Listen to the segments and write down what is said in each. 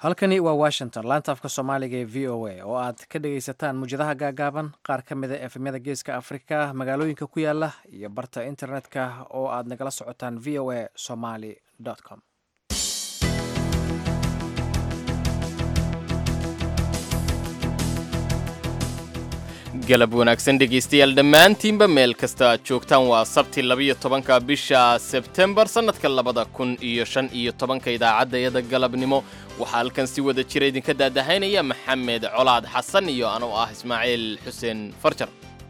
halkani waa washington laanta afka soomaaliga ee v o a oo aad ka dhagaysataan muwjadaha gaagaaban qaar ka mida efemyada geeska afrika magaalooyinka ku yaala iyo barta internetka oo aad nagala socotaan v o a somaly com galab wanaagsan dhegaystayaal dhammaantiinba meel kasta aad joogtaan waa sabti labiyo tobanka bisha sebtembar sannadka labada kun iyo shan iyo tobanka idaacaddayada galabnimo waxaa halkan si wada jira idinka daadahaynaya maxamed colaad xasan iyo anuu ah ismaaciil xuseen farjar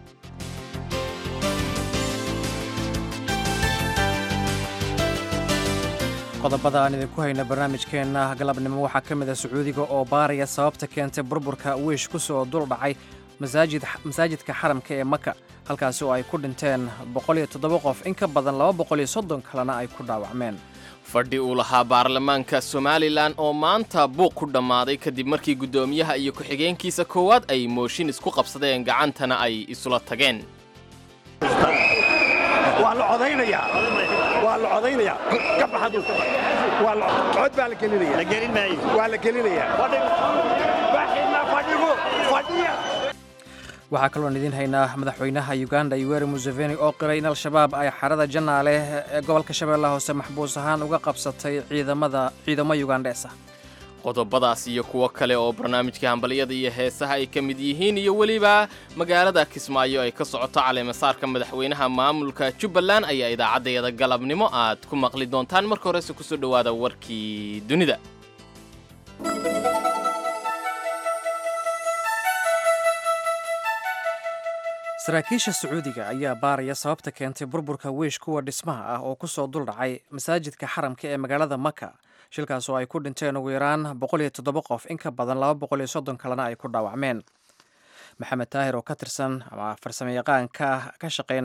qodobada aan idinku hayna barnaamijkeenna galabnimo waxaa ka mid a sacuudiga oo baaraya sababta keentay burburka wiish ku soo dul dhacay masaajidka xaramka ee maka halkaasi oo ay ku dhinteen qof in ka badan kalena ay ku dhaawacmeen fadhi uu lahaa baarlamaanka somalilan oo maanta buuq ku dhammaaday kadib markii guddoomiyaha iyo ku-xigeenkiisa koowaad ay mooshin isku qabsadeen gacantana ay isula tageen waa la codaynayaa waa la codaynayaa ka baxadu waa la cod baa la gelinaya la gelin maayo waa la gelinayaa baxina fadhigu fadhiya waxaa kaloon idiin haynaa madaxweynaha uganda yoweri museveni oo qiray in al-shabaab ay xarada janaale ee gobolka shabeellaha hoose maxbuus ahaan uga qabsatay ciidamada ciidamo yugandees ah qodobadaas iyo kuwo kale oo barnaamijka hambalyada iyo heesaha ay ka mid yihiin iyo weliba magaalada kismaayo ay ka socoto caleemasaarka madaxweynaha maamulka jubbaland ayaa idaacaddayada galabnimo aad ku maqli doontaan marka horese kusoo dhowaada warkii dunida saraakiisha sacuudiga ayaa baaraya sababta keentay burburka wiish kuwa dhismaha ah oo ku soo duldhacay masaajidka xaramka ee magaalada maka shilkaas oo ay ku dhinteen ugu yaraan qof in ka badan kalena ay ku dhaawacmeen maxamed taahir oo ka tirsan ama farsamayaqaanka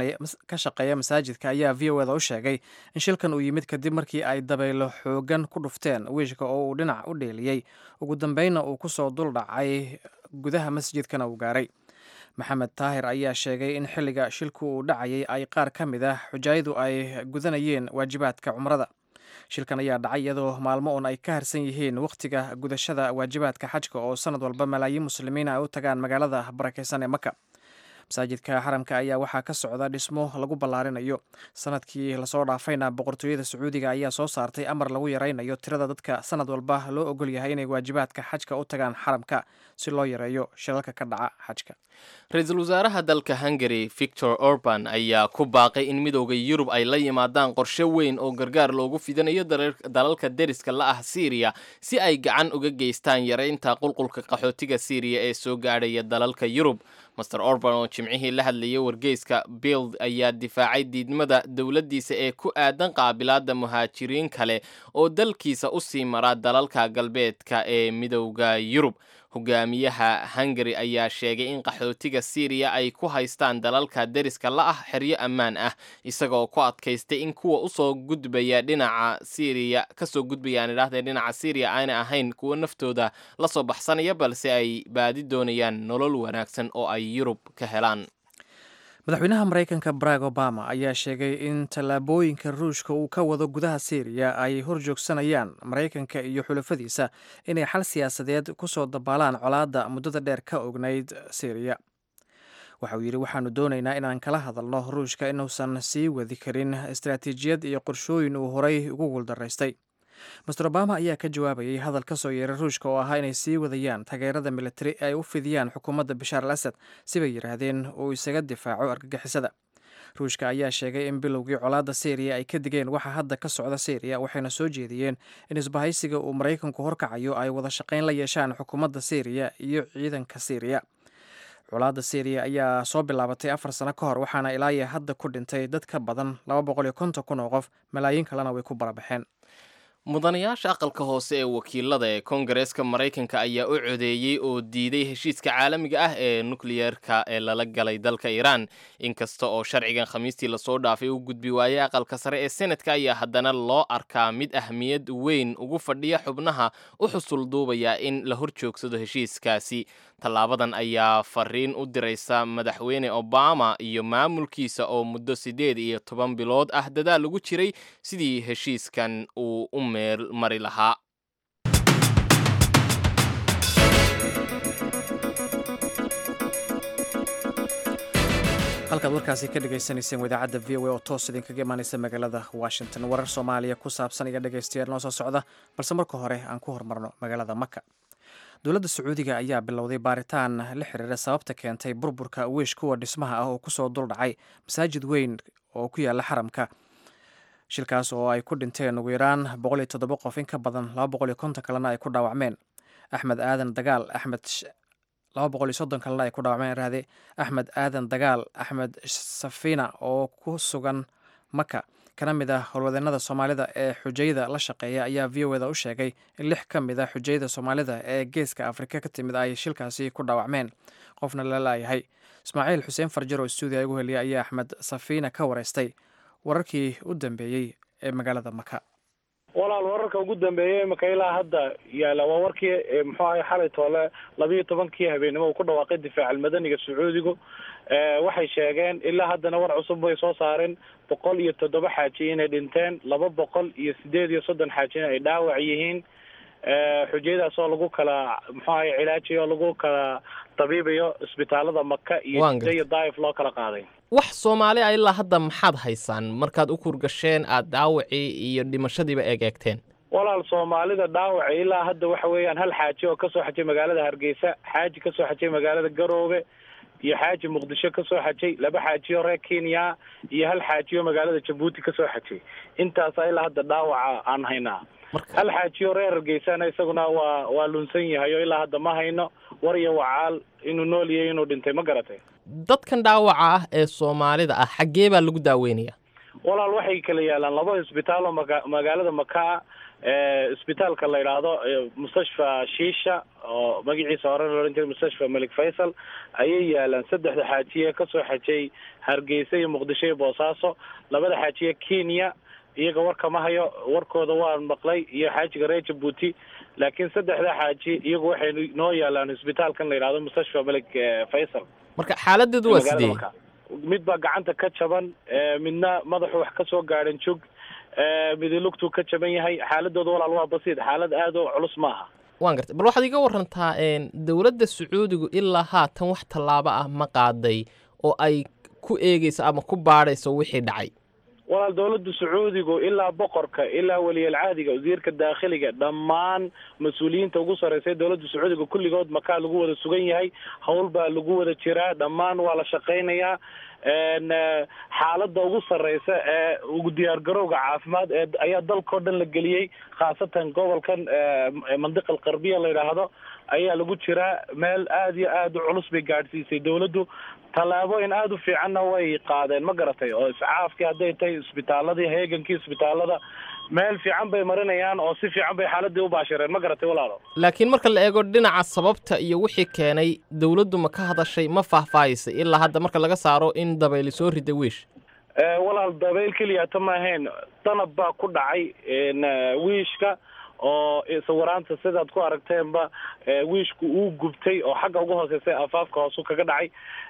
ka shaqeeya masaajidka ayaa v o eda u sheegay in shilkan uu yimid kadib markii ay dabaylo xoogan ku dhufteen wiishka oo uu dhinac u dheeliyey ugu dambeynna uu ku soo duldhacay gudaha masjidkana uu gaaray maxamed taahir ayaa sheegay in xilliga shilku uu dhacayay ay qaar ka mid ah xujaayadu ay gudanayeen waajibaadka cumrada shilkan ayaa dhacay iyadoo maalmo uun ay ka harsan yihiin wakhtiga gudashada waajibaadka xajka oo sanad walba malaayiin muslimiina ay u tagaan magaalada barakeysan ee maka masaajidka xaramka ayaa waxaa ka socda dhismo lagu ballaarinayo sanadkii lasoo dhaafayna boqortooyada sacuudiga ayaa soo saartay amar lagu yaraynayo tirada dadka sanad walba loo ogol yahay inay waajibaadka xajka u tagaan xaramka si loo yareeyo shilalka ka dhaca xajka ra-iisul wasaaraha dalka hungari victor orban ayaa ku baaqay in midowda yurub ay la yimaadaan qorshe weyn oo gargaar loogu fidanayo dalalka deriska la ah siiriya si ay gacan uga geystaan yaraynta qulqulka qaxootiga siiriya ee soo gaadhaya dalalka yurub master orban oo jimcihii la hadlayay wargeyska bild ayaa difaacay diidmada dowladdiisa ee ku aadan qaabilaadda muhaajiriin kale oo dalkiisa u sii mara dalalka galbeedka ee midowda yurub hogaamiyaha hungari ayaa sheegay in qaxootiga siiriya ay ku haystaan dalalka deriska la ah xeryo ammaan ah isagoo ku adkaystay in kuwa usoo gudbaya dhinaca siiriya kasoo gudbayaan idhahdee dhinaca siiriya aanay ahayn kuwo naftooda la soo baxsanaya balse ay baadi doonayaan nolol wanaagsan oo ay yurub ka helaan madaxweynaha maraykanka barack obama ayaa sheegay in tallaabooyinka ruushka uu ka wado gudaha syriya ay horjoogsanayaan maraykanka iyo xulafadiisa inay xal siyaasadeed ku soo dabaalaan colaadda muddada dheer ka ognayd syriya waxa uu yidhi waxaanu doonaynaa inaan kala hadalno ruushka inuusan sii wadi karin istaraatiijiyad iyo qorshooyin uu horay ugu guuldaraystay master obama ayaa ka jawaabayay hadal ka soo yeeray ruushka oo ahaa inay sii wadayaan taageerada militari ee ay u fidiyaan xukuumadda bashaar al asad sibay yidhaahdeen uu isaga difaaco argagixisada ruushka ayaa sheegay in bilowgii colaadda syriya ay ka digeen waxa hadda ka socda syriya waxayna soo jeediyeen in isbahaysiga uu maraykanku horkacayo ay wada shaqayn la yeeshaan xukuumadda syriya iyo ciidanka syriya colaadda syriya ayaa soo bilaabatay afar sano ka hor waxaana ilaayo hadda ku dhintay dad ka badan kun oo qof malaayiin kalena way ku barabaxeen mudanayaasha aqalka hoose ee wakiilada ee koongareeska maraykanka ayaa u codeeyey oo diiday heshiiska caalamiga ah ee nukliyeerka ee lala galay dalka iiraan inkasta oo sharcigan khamiistii lasoo dhaafay u gudbi waayey aqalka sare ee senatka ayaa haddana loo arkaa mid ahmiyad weyn ugu fadhiya xubnaha u xusul duubaya in la hor joogsado heshiiskaasi tallaabadan ayaa fariin u diraysa madaxweyne obama iyo maamulkiisa oo muddo siddeed iyo toban bilood ah dadaal ugu jiray sidii heshiiskan uu u meel mari lahaa halkaad warkaasi ka dhagaysanayseen wadaacadda v o a oo toos idinkaga imaanaysa magaalada washington warar soomaaliya ku saabsan iyo dhegaystayaal noo soo socda balse marka hore aan ku horumarno magaalada maka dowladda sacuudiga ayaa bilowday baaritaan la xiriira sababta keentay burburka wiish kuwa dhismaha ah oo kusoo duldhacay masaajid weyn oo ku yaala xaramka shilkaas oo ay ku dhinteen ugu yaraan boqol iyo toddoba qof in ka badan laba boqol iyo konton kalena ay ku dhaawacmeen axmed aadan dagaal axmed laba boqol iyo soddon kalena ay ku dhaawacmeen raade axmed aadan dagaal axmed safina oo ku sugan maka kana mid ah howlwadeenada soomaalida ee xujayada la shaqeeya ayaa v o eda u sheegay in lix ka mid a xujayada soomaalida ee geeska afrika ka timid ay shilkaasi ku dhaawacmeen qofna la laayahay ismaaciil xuseen farjar oo stuudiya igu heliyay ayaa axmed safiina ka wareystay wararkii u dambeeyey ee magaalada maka walaal wararka ugu dambeeyey imika ilaa hadda yaala waa warkii muxuu ahay xalay toole labiiyo tobankii habeenimo uu ku dhawaaqay difaac almadaniga sacuudigu waxay sheegeen ilaa haddana war cusub bay soo saareen boqol iyo toddoba xaaji inay dhinteen laba boqol iyo sideed iyo soddon xaajina ay dhaawac yihiin xujayadaas oo lagu kala muxuu ahay cilaajiyo lagu kala tabiibayo isbitaalada maka iyo jida iyo daif loo kala qaaday wax soomaali a ilaa hadda maxaad haysaan markaad u kurgasheen aad dhaawacii iyo dhimashadiiba egeegteen walaal soomaalida dhaawaca ilaa hadda waxa weeyaan hal xaaji oo kasoo xajay magaalada hargeysa xaaji kasoo xajay magaalada garoobe iyo xaaji muqdisho kasoo xajay laba xaajiyo reer kenya iyo hal xaajiyo magaalada jabuuti kasoo xajay intaasa ilaa hadda dhaawaca aan haynaa hal xaajiyo reer hargeysana isaguna waa waa lunsan yahay oo ilaa hadda ma hayno war iyo wacaal inuu nool yahay inuu dhintay ma garatay dadkan dhaawaca ah ee soomaalida ah xaggee baa lagu daaweynaya walaal waxay kala yaalaan laba isbitaal oo maga magaalada makaa isbitaalka la yidhaahdo mustashfa shiisha oo magaciisa hore la odhan jiray mustashfa malik faysal ayay yaalaan saddexda xaajiye kasoo xajay hargeysa iyo muqdisho iyo boosaaso labada xaajiye kenya iyaga warka ma hayo warkooda waan maqlay iyo xaajiga reer jabuuti laakiin saddexda xaaji iyagu waxay noo yaalaan isbitaalkan la yidhahdo mustashfa malik faysal marka xaaladeedu waa sidee mid baa gacanta ka jaban midna madaxu wax kasoo gaadhan jog midi lugtuu ka jaban yahay xaaladooda walaal waa basiid xaalad aad oo culus maaha waan gartay bal waxaad iga warantaa dowladda sacuudigu ilaa haatan wax tallaabo ah ma qaaday oo ay ku eegeyso ama ku baadhayso wixii dhacay walaal dowladda sacuudigu ilaa boqorka ilaa weliyalcaadiga wasiirka daakhiliga dhammaan mas-uuliyiinta ugu sarreysay dowladda sacuudiga kulligood makaa lagu wada sugan yahay howl baa lagu wada jiraa dhammaan waa la shaqaynayaa xaaladda ugu sarreysa ee ugu diyaargarowga caafimaad ee ayaa dalkao dhan la geliyey khaasatan gobolkan mandiqa alqarbiya la yidhaahdo ayaa lagu jiraa meel aad iyo aad u culus bay gaadhsiisay dowladdu tallaabooyin aada u fiicanna way qaadeen ma garatay oo iscaafkii hadday tahay isbitaaladii heegankii isbitaalada meel fiican bay marinayaan oo si fiican bay xaaladii u baashireen ma garatay walaalo laakiin marka la eego dhinaca sababta iyo wixii keenay dowladdu ma ka hadashay ma faahfaahisay ilaa hadda marka laga saaro in dabayli soo rida wiish walaal dabayl keliyata ma ahayn danab baa ku dhacay wiishka oo sawiraanta sidaad ku aragteenba wiishku uu gubtay oo xagga uga hooseysay afaafka hoosu kaga dhacay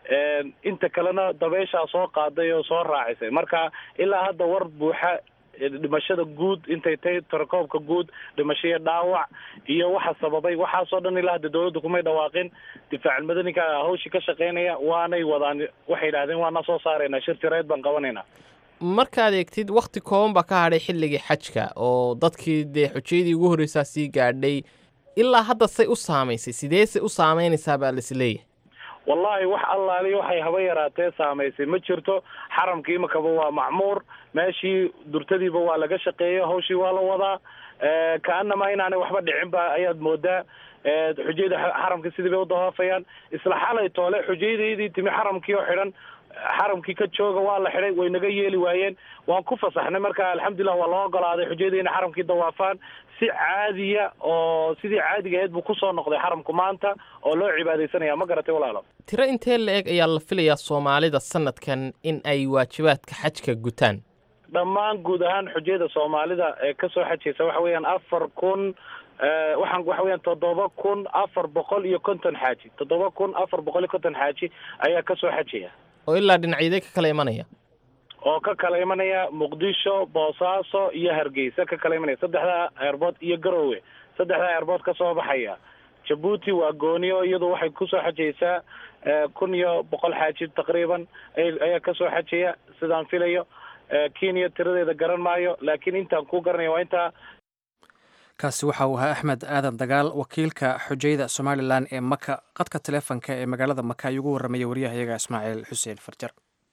inta kalena dabeyshaa soo qaaday oo soo raacisay marka ilaa hadda war buuxa dhimashada guud intay tahay tarakoobka guud dhimashaiyo dhaawac iyo waxa sababay waxaasoo dhan ilaa hadda dowladda kumay dhawaaqin difaac madaniga hawshii ka shaqaynaya waanay wadaan waxay yidhahdeen waana soo saaraynaa shir tireed baan qabanaynaa markaad eegtid wakti kooban baa ka hadhay xilligii xajka oo dadkii dee xujayadii ugu horreysaa sii gaadhay ilaa hadda say u saamaysay sidee se u saamaynaysaa baa laisleeyahay wallahi wax allaali waxay haba yaraatee saamaysay ma jirto xaramka imikaba waa macmuur meeshii durtadiiba waa laga shaqeeyo hawshii waa la wadaa kaanamaa inaanay waxba dhicin ba ayaad moodaa xujayada xaramka sidii bay u dawaafayaan isla xalay toole xujayadaydii timi xaramkii oo xidhan xaramkii ka jooga waa la xidhay way naga yeeli waayeen waan ku fasaxnay marka alxamdulilah waa loo ogolaaday xujayada inay xaramkii dawaafaan si caadiya oo sidii caadiga ahayd buu kusoo noqday xaramku maanta oo loo cibaadaysanaya ma garatay walaalo tiro intee la eg ayaa la filayaa soomaalida sanadkan in ay waajibaadka xajka gutaan dhammaan guud ahaan xujayada soomaalida ee kasoo xajaysa waxa weeyaan afar kun waxaan waxa weeyaan toddoba kun afar boqol iyo konton xaaji toddoba kun afar boqol iyo konton xaaji ayaa kasoo xajaya oo ilaa dhinacyadee ka kala imanaya oo ka kala imanaya muqdisho boosaaso iyo hargeysa ka kala imanaya saddexdaa eerbood iyo garoowe saddexdaa eerbood ka soo baxaya jabuuti waa gooniyo iyadu waxay kusoo xajaysaa kun iyo boqol xaaji taqriiban ayaa kasoo xajaya sidaan filayo kenya tiradeeda garan maayo laakiin intaan ku garanaya waa intaa kaasi waxa uu ahaa axmed aadan dagaal wakiilka xujayda somalilan ee maka qadka taleefonka ee magaalada maka ayuu ugu warramaya waryahayaga ismaaciil xuseen farjar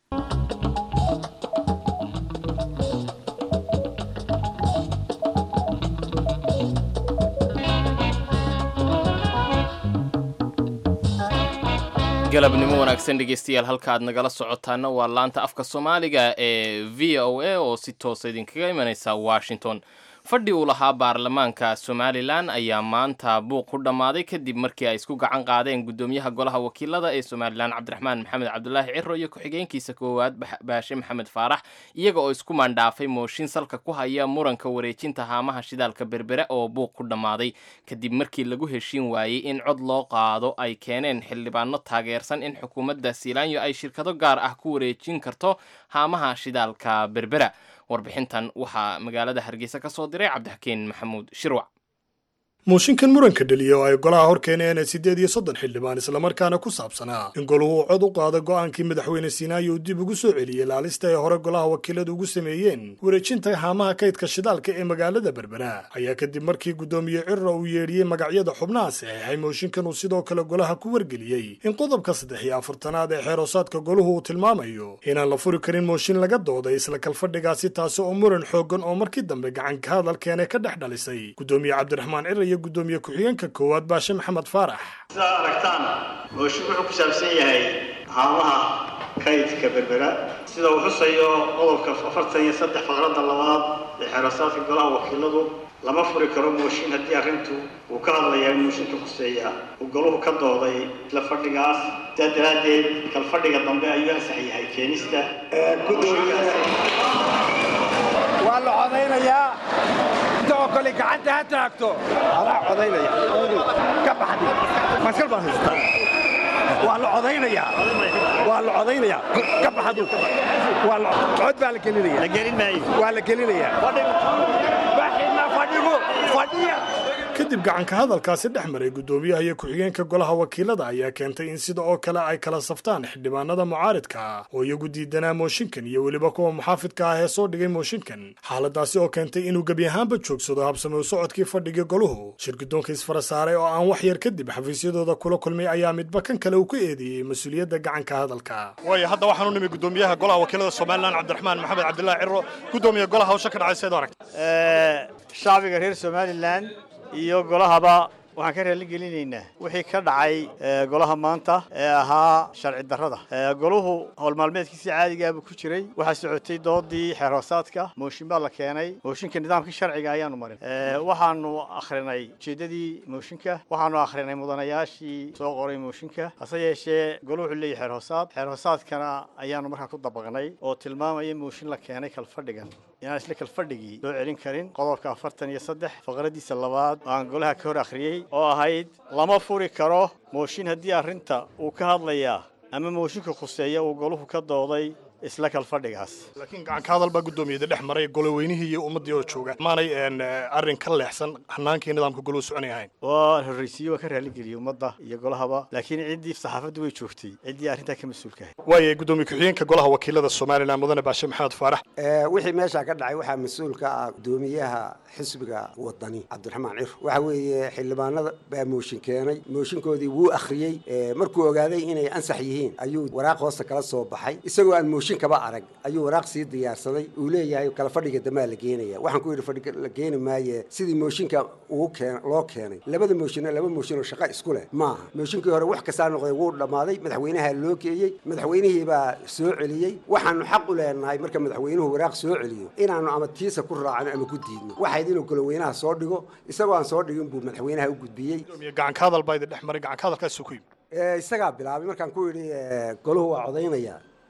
galabnimo wanaagsan dhegeystayaal halka aad nagala socotaana waa laanta afka soomaaliga ee v o a oo si toosa idinkaga imanaysa washington fadhi uu lahaa baarlamaanka somalilan ayaa maanta buuq ku dhammaaday kadib markii ay isku gacan qaadeen guddoomiyaha golaha wakiilada ee somalilan cabdiraxmaan maxamed cabdulaahi ciro iyo ku-xigeenkiisa koowaad baashe maxamed faarax iyaga oo isku maandhaafay mooshin salka ku haya muranka wareejinta haamaha shidaalka berbere oo buuq ku dhammaaday kadib markii lagu heshiin waayey in cod loo qaado ay keeneen xildhibaano taageersan in xukuumadda siilaanyo ay shirkado gaar ah ku wareejin karto haamaha shidaalka berbera warbixintan waxaa magaalada hargeysa ka soo diray cabdixakiin maxamuud shirwac mooshinkan muranka dheliya oo ay golaha hor keeneen siddeed iyo soddon xildhibaan islamarkaana ku saabsanaa in goluhu uu cod u qaado go'aankii madaxweyne siinaayo uu dib ugu soo celiyey laalista ay hore golaha wakiiladu ugu sameeyeen wareejinta haamaha kaydka shidaalka ee magaalada berbera ayaa kadib markii guddoomiye ciro uu yeedhiyey magacyada xubnaha saxeexay mooshinkan uu sidoo kale golaha ku wargeliyey in qodobka saddex iyo afartanaad ee xeeroosaadka goluhu uu tilmaamayo inaan la furi karin mooshin laga dooday isla kalfadhigaasi taasi oo muran xooggan oo markii dambe gacanka hadalkeene ka dhex dhalisay guddoomiye cabdiraxmaan ciro gudoomiye ku-xigeenka koowaad baashe maxamed faarax sidaad aragtaan mooshin wuxuu ku saabsan yahay haamaha kaydka berbera sida uu xusayo qodobka afartan iyo saddex faqradda labaad ee xeerasaadka golaha wakiiladu lama furi karo mooshin haddii arrintu uu ka hadlayaa in mooshinka khuseeya uu goluhu ka dooday isla fadhigaas sidaa daraaddeed kal fadhiga dambe ayuu ansax yahay keenista waa la codaynayaa intoo kale gacanta ha taagto adaa codaynaya ka baxdi maskal baan haystaa waa la codaynayaa waa la codaynayaa ka baxdu waa la cod baa la gelinaya la gelin maayo waa la gelinayaa baxina fadhigu fadhiya kadib gacanka hadalkaasi dhex maray guddoomiyaha iyo ku-xigeenka golaha wakiilada ayaa keentay in sida oo kale ay kala saftaan xildhibaanada mucaaridka ah oo iyagu diidanaa mooshinkan iyo weliba kuwa muxaafidka ah ee soo dhigay mooshinkan xaaladaasi oo keentay inuu gebi ahaanba joogsado habsame u socodkii fadhigii goluhu shirgudoonka isfara saaray oo aan wax yar kadib xafiisyadooda kula kulmay ayaa midba kan kale uu ku eedeeyey mas-uuliyadda gacanka hadalka waayo hadda waxaan u nimi guddoomiyaha golaha wakiilada somalilan cabdiraxmaan maxamed cabdilaahi ciro guddoomiye golaha hawsha ka dhacay seed aragta shacbiga reer somalilan iyo golahaba waxaan ka raali gelinaynaa wixii ka dhacay golaha maanta ee ahaa sharci darrada goluhu howlmaalmeedkiisii caadigaa buu ku jiray waxaa socotay doodii xeer hoosaadka mooshin baa la keenay mooshinka nidaamkii sharciga ayaanu marin waxaanu akhrinay ujeeddadii mooshinka waxaanu akhrinay mudanayaashii soo qoray mooshinka hase yeeshee goluhu wuxuu leeyahy xeer hoosaad xeer hoosaadkana ayaanu markaa ku dabaqnay oo tilmaamaya mooshin la keenay kalfadhigan inaan isla kalfadhigii loo celin karin qodobka afartan iyo saddex faqradiisa labaad oo aan golaha ka hor akhriyey oo ahayd lama furi karo mooshin haddii arrinta uu ka hadlayaa ama mooshinka khuseeya uu goluhu ka dooday isla kalfadhigaas laakiin gacanka hadal baa guddoomiyada dhex maray goloweynihii iyo ummaddii oo jooga maanay arrin ka leexsan hanaankii nidaamka goluhu soconay ahayn waa horraysiiye waa ka raaligeliyey ummadda iyo golahaba laakiin ciddii saxaafaddu way joogtay ciddii arrintaa ka mas-uulka ahayd waaye guddoomiye ku-xigeenka golaha wakiilada somalilan mudane baashe maxamed faarax wixii meeshaa ka dhacay waxaa mas-uul ka ah guddoomiyaha xisbiga wadani cabdiraxmaan cir waxa weeye xildhibaanada baa mooshin keenay mooshinkoodii wuu akhriyey markuu ogaaday inay ansax yihiin ayuu waraaq hoosta kala soo baxay isagoo aan mooshin kaba arag ayuu waraaq sii diyaarsaday uu leeyahay kala fadhiga damaa la geenaya waxaan ku yidhi fadhiga la geeni maaye sidii mooshinka uu keen loo keenay labada mooshinna laba mooshin oo shaqo isku leh maaha mooshinkii hore wax kastaa noqday wuu dhammaaday madaxweynaha loo geeyey madaxweynihii baa soo celiyey waxaanu xaq u leenahay marka madaxweynuhu waraaq soo celiyo inaanu ama tiisa ku raacno ama ku diidno waxayd inuu goloweynaha soo dhigo isagoo aan soo dhigin buu madaxweynaha u gudbiyey gacanka hadal baa idin dhex maray gacanka hadalkaasuu ku yimi isagaa bilaabay markaan ku yidhi golahu waa codaynaya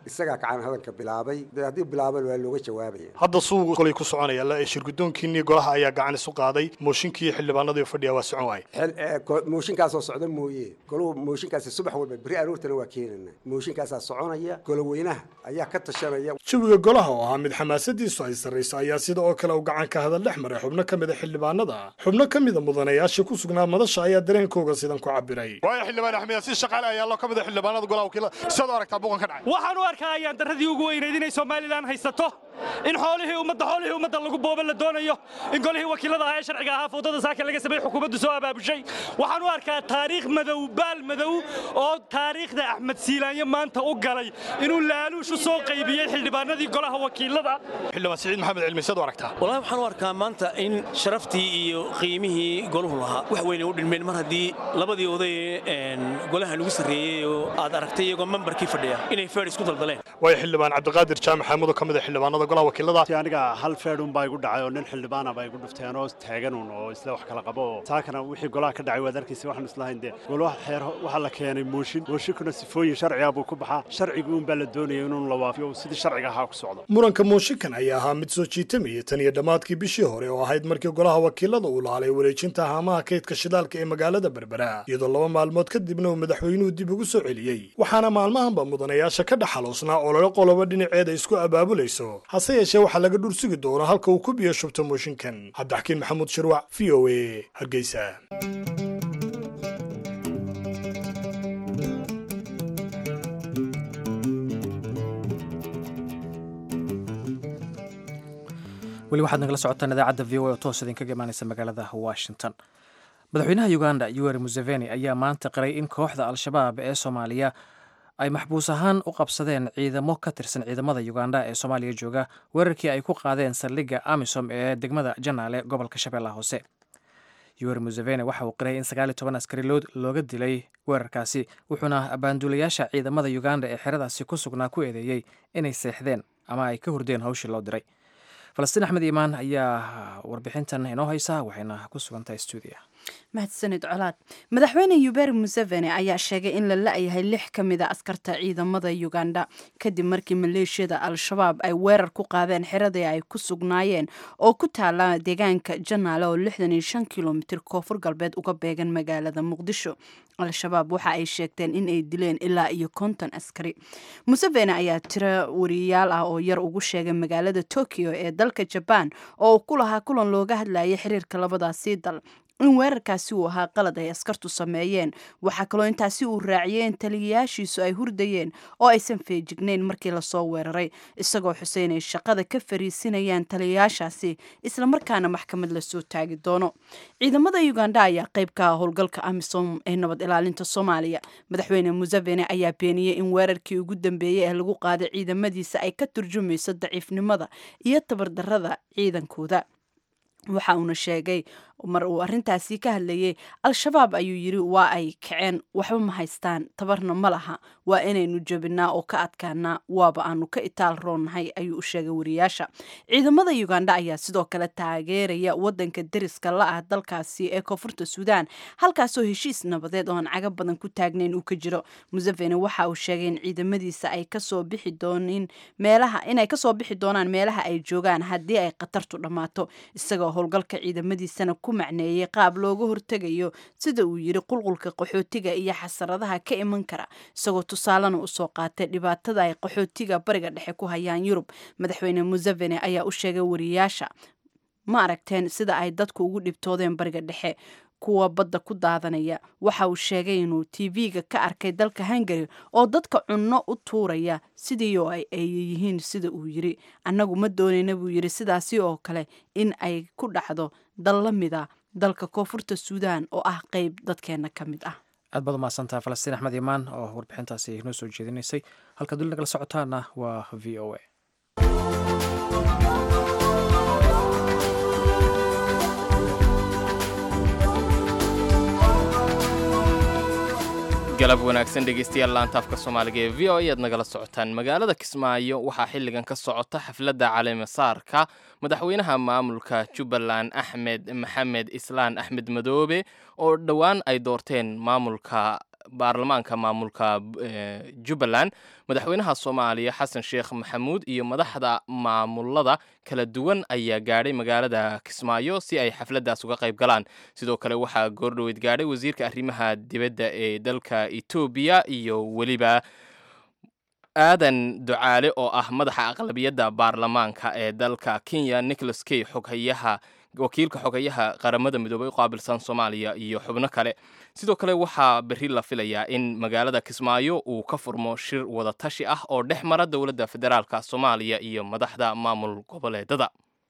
isagaa gacan hadalka bilaabay dee haddii bilaaba waa looga jawaabaya hadda suugu kolay ku soconaya la shirgudoonkiinii golaha ayaa gacan isu qaaday mooshinkii xildhibaanadii fadhiya waa socon waay xil ee, ko- mooshinkaasoo socda mooye goluhu mooshinkaasi subax walba beri aroortana waa keenana mooshinkaasaa soconaya goloweynaha ayaa ka tashanaya jawiga golaha oo ahaa mid xamaasadiisu ay sarrayso ayaa sida oo kale u gacan ka hadal dhex maray xubno ka mid a xildhibaanada xubno ka mid a mudanayaasha ku sugnaa madasha ayaa dareenkooga sidan ku cabiray waayo xildhibaan axmed si shaqaale ayaa loo ka mid ah xildhibaanada golaha wakiilada sidaad u aragtaa buuqan ka dhacay waxaan u arkaa ayaan darradii ugu weynayd inay somalilan haysato in xoolihii ummadda xoolihii ummadda lagu boobo la doonayo in golihii wakiilada ahaa ee sharciga ahaa foodada saaka laga sameeyey xukuumaddu soo abaabushay waxaan u arkaa taariikh madow baal madow oo taariikhda axmed siilaanyo maanta u galay inuu laaluush u soo qaybiyey xildhibaanadii golaha wakiilada xildhibaan siciid maxamed cilmi sidaad u aragtaa walahi waxaan u arkaa maanta in sharaftii iyo qiimihii goluhu lahaa wax weyn ay u dhilmeen mar haddii labadii oday ee een, golaha lagu sarreeyey oo aad aragtay iyagoo membarkii fadhiya inay feer isku daldaleen waayo xildhibaan cabdiqaadir jaamac xamuud oo ka mid a xildhibaanada golaha wakiilada aniga hal feedhun baa igu dhacay oo nin xildhibaana baa igu dhufteen oo taaganun oo isla wax kala qabo oo saakana wixii golaha ka dhacay waad arkaysa waxaan islahayn dee golaha xeer waxaa la keenay mooshin mooshinkuna sifooyin sharciga buu ku baxaa sharcigi un baa la doonaya inuu la waafiyo sidii sharciga ahaa ku socdo muranka mooshinkan ayaa ahaa mid soo jiitamayay tan iyo dhammaadkii bishii hore oo ahayd markii golaha wakiilada uu laalay wareejinta haamaha kaydka shidaalka ee magaalada berbera iyadoo laba maalmood kadibna uu madaxweynuhu dib ugu soo celiyey waxaana maalmahanba mudanayaasha ka dhaxaloosnaa olole qoloba dhinaceeda isku abaabulayso hase yeeshee waxaa laga dhur sugi doonaa halka uu ku biyo shubto mooshinkan cabdixakiin maxamuud shirwac v o a hargeysa weli waxaad nagala socotaan idaacadda v o a oo toos idinkaga imaanaysa magaalada washington madaxweynaha uganda yoweri museveni ayaa maanta qiray in kooxda al-shabaab ee soomaaliya ay maxbuus ahaan u qabsadeen ciidamo ka tirsan ciidamada uganda ee soomaaliya jooga weerarkii ay ku qaadeen saldhigga amisom ee degmada janaale gobolka shabeellaha hoose yoweri museveni waxa uu qiray in sagaal iyo toban askari loo- looga dilay weerarkaasi wuxuuna abaanduulayaasha ciidamada uganda ee xeradaasi ku sugnaa ku eedeeyey inay seexdeen ama ay ka hurdeen hawshii loo diray falastiin axmed iimaan ayaa warbixintan inoo haysa waxayna ku sugantahay stuudiya mahadsanid colaad madaxweyne yuberi museveni ayaa sheegay in la la-yahay lix ka mid a askarta ciidamada uganda kadib markii maleeshiyada al-shabaab ay weerar ku qaadeen xeradii ay ku sugnaayeen oo ku taala deegaanka janaale oo lixdan iyo shan kilomitir koonfur galbeed uga beegan magaalada muqdisho al-shabaab waxa ay sheegteen in ay dileen ilaa iyo konton askari museveni ayaa tiro wariyayaal ah oo yar ugu sheegay magaalada tokyo ee dalka jabaan oo uu ku lahaa kulan looga hadlayay xiriirka labadaasii dal in weerarkaasi uu ahaa qalad ay askartu sameeyeen waxaa kaloo intaasi uu raaciyey in taliyayaashiisu ay hurdayeen oo aysan feejignayn markii lasoo weeraray isagoo xuseyn ay shaqada ka fariisinayaan taliyayaashaasi islamarkaana maxkamad lasoo taagi doono ciidamada uganda ayaa qayb ka ah howlgalka amisom ee nabad ilaalinta soomaaliya madaxweyne museveni ayaa beeniyey in weerarkii ugu dambeeyey ee lagu qaaday ciidamadiisa ay ka turjumayso daciifnimada iyo tabardarada ciidankooda waxa uuna sheegay mar uu arrintaasi ka hadlayay al-shabaab ayuu yidhi waa ay kaceen waxba ma haystaan tabarna ma laha waa inaynu jebinaa oo ka adkaanaa waaba aanu ka itaal roonnahay ayuu u sheegay wariyaasha ciidamada uganda ayaa sidoo kale taageeraya wadanka deriska la ah dalkaasi ee koonfurta suudaan halkaasoo heshiis nabadeed oo aan caga badan ku taagnayn uu ka jiro museveni waxa uu sheegay in ciidamadiisa ay kasoo bixi doonin meelaha inay kasoo bixi doonaan meelaha ay joogaan haddii ay khatartu dhammaato isagoo howlgalka ciidamadiisana ku macneeyey qaab looga hortegayo sida uu yidhi qulqulka qaxootiga iyo xasaradaha ka iman kara isagoo tusaalena usoo qaatay dhibaatada ay qaxootiga bariga dhexe ku hayaan yurub madaxweyne museveni ayaa u sheegay wariyaasha ma aragteen sida ay dadku ugu dhibtoodeen bariga dhexe kuwa badda ku daadanaya waxa uu sheegay inuu tv-ga ka arkay dalka hungary oo dadka cunno u tuuraya sidii oo ay yihiin sida uu yiri annagu ma doonayna buu yiri sidaasi oo kale in ay ku dhacdo dal la mida dalka koonfurta suudaan oo ah qeyb dadkeena ka mid ah aad baad umahadsantaha falastiin axmed imaan oo warbixintaasi noo soo jeedinaysay halkaad weli nagala socotaana waa v o a galab wanaagsan dhegeystayaal laantaafka soomaaliga ee v o ayaad nagala socotaan magaalada kismaayo waxaa xilligan ka socota xafladda caleemasaarka madaxweynaha maamulka jubbaland axmed maxamed islaan axmed madoobe oo dhowaan ay doorteen maamulka baarlamaanka maamulka jubbaland madaxweynaha soomaaliya xasan sheekh maxamuud iyo madaxda maamulada kala duwan ayaa gaadhay magaalada kismaayo si ay xafladdaas uga qayb galaan sidoo kale waxaa goordhoweyd gaadhay wasiirka arrimaha dibadda ee dalka etoobiya iyo weliba aadan ducaale oo ah madaxa aqlabiyadda baarlamaanka ee dalka kenya nicholas key xoghayaha wakiilka xogayaha qaramada midoobay u qaabilsan soomaaliya iyo xubno kale sidoo kale waxaa berri la filayaa in magaalada kismaayo uu ka furmo shir wadatashi ah oo dhex mara dowladda federaalka soomaaliya iyo madaxda maamul goboleedada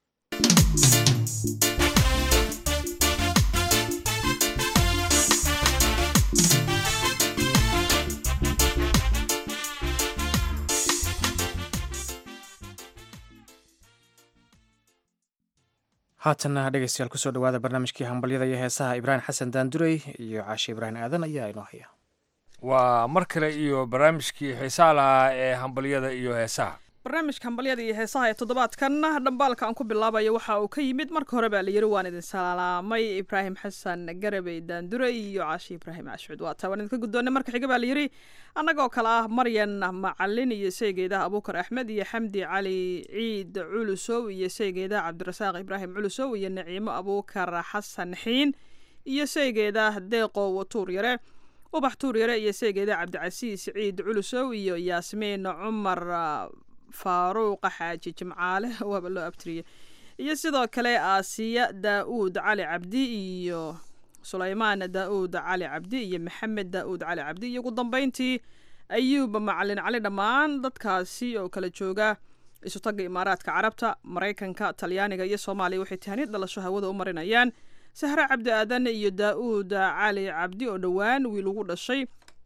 haatanna dhegeystayaal kusoo dhawaada barnaamijkii hambalyada iyo heesaha ibraahim xasan daandurey iyo caashi ibraahim aadan ayaa inoo haya waa mar kale iyo barnaamijkii xiisaha lahaa ee hambalyada iyo heesaha barnaamijka hambalyada iyo heesaha ee toddobaadkan dhambaalka aan ku bilaabayo waxa uu ka yimid marka hore baa la yiri waan idin salaamay ibraahim xasan garabey daandure iyo caashi ibraahim cashcud waa taa waan idinka guddoonay marka xiga baa la yiri annagoo kale ah maryan macalin iyo saygeedaha abuukar axmed iyo xamdi cali ciid culusow iyo saygeedaha cabdirasaaq ibraahim culusow iyo naciimo abuukar xasan xiin iyo saygeedah deeqo watuur yare ubax tuur yare iyo saygeeda cabdicasiis ciid culusow iyo yaasmiin cumar faaruuqa xaaji jimcaale waaba loo abtiriyey iyo sidoo kale aasiya daa-uud cali cabdi iyo sulaymaan daa-uud cali cabdi iyo maxamed daa-uud cali cabdi iyo ugu dambeyntii ayuub macalin cali dhammaan dadkaasi oo kala jooga isutagga imaaraadka carabta maraykanka talyaaniga iyo soomaaliya waxay tahaniyad dhalasho hawada u marinayaan sahre cabdi aadan iyo daa-uud cali cabdi oo dhowaan wiil ugu dhashay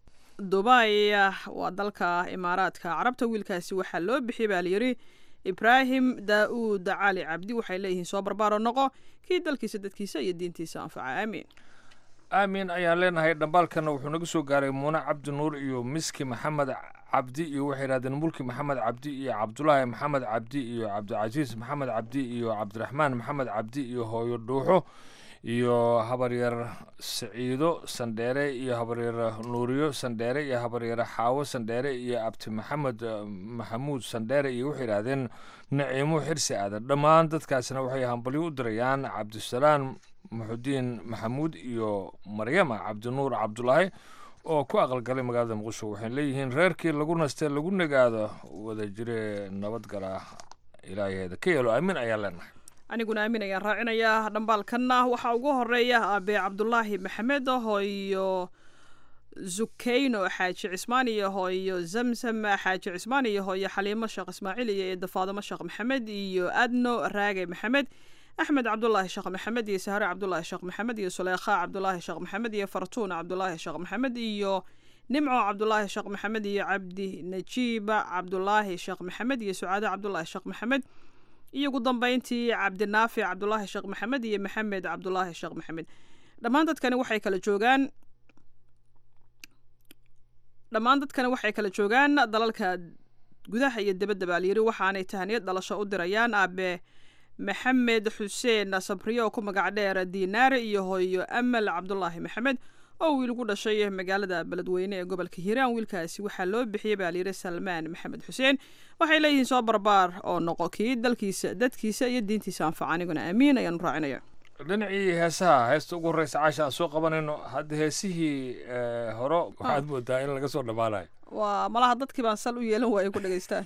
dubay waa dalka imaaraadka carabta wiilkaasi waxaa loo bixiyay baa layidhi ibraahim daa-uud cali cabdi waxay leeyihiin soo barbaaro noqo kii dalkiisa dadkiisa iyo diintiisa anfaca aamiin aamin ayaan leenahay dhambaalkana wuxuu naga soo gaaray muune cabdi nuur iyo miski maxamed cabdi iyo waxay yidhahdeen mulki maxamed cabdi iyo cabdulaahi maxamed cabdi iyo cabdicasiis maxamed cabdi iyo cabdiraxmaan maxamed cabdi iyo hooyo dhuuxo iyo habaryar siciido sandheere iyo habaryar nuuriyo sandheere iyo habaryar xaawo sandheere iyo abti maxamed maxamuud sandheere iyo waxay yidhaahdeen naciimo xirsi aadan dhammaan dadkaasna waxay hambalyo u dirayaan cabdisalaam muxudiin maxamuud iyo maryama cabdinuur cabdulaahi oo ku aqalgalay magaalada muqdisho waxay leeyihiin reerkii lagu nastee lagu nagaado wada jire nabadgala ilaaheeda ka yeelo aamin ayaan leenahay aniguna aamin ayaan raacinayaa dhambaalkanna waxaa ugu horeeya aabe cabdulaahi maxamed hooyo zukeyno xaaji cismaan iyo hooyo zamsam xaaji cismaan iyo hooyo xaliimo sheekh ismaaciil iyo eeda faadimo sheekh maxamed iyo adno raage maxamed axmed cabdulaahi sheekh maxamed iyo sahre cabdulaahi sheekh maxamed iyo suleykha cabdulaahi sheekh maxamed iyo fartuun cabdulaahi sheekh maxamed iyo nimco cabdulaahi sheekh maxamed iyo cabdi najiiba cabdulaahi sheekh maxamed iyo sucaade cabdulaahi sheekh maxamed iyo ugu dambeyntii cabdinaafic cabdulaahi sheekh maxamed iyo maxamed cabdulaahi sheekh maxamed dhammaan dadkani waxay kala joogaan dhammaan dadkani waxay kala joogaan dalalka gudaha iyo dibadda baa layiri waxaanay tahaniyad dhalasho u dirayaan aabe maxamed xuseen sabriyo oo ku magac dheer diinaare iyo hooyo amal cabdulaahi maxamed oo wiil ugu dhashay magaalada beledweyne ee gobolka hiiraan wiilkaasi waxaa loo bixiyey baa layidhi salmaan maxamed xuseen waxay leeyihiin soo barbaar oo noqo kii dalkiisa dadkiisa iyo diintiisa anfaca aniguna aamiin ayaanu raacinaya dhinacii heesaha heesta ugu horreysa caasha aan soo qabanayno hadda heesihii hore waxaad moodaa in laga soo dhammaanayo waa malaha dadkii baan sal u yeelan waaya ku dhegaystaan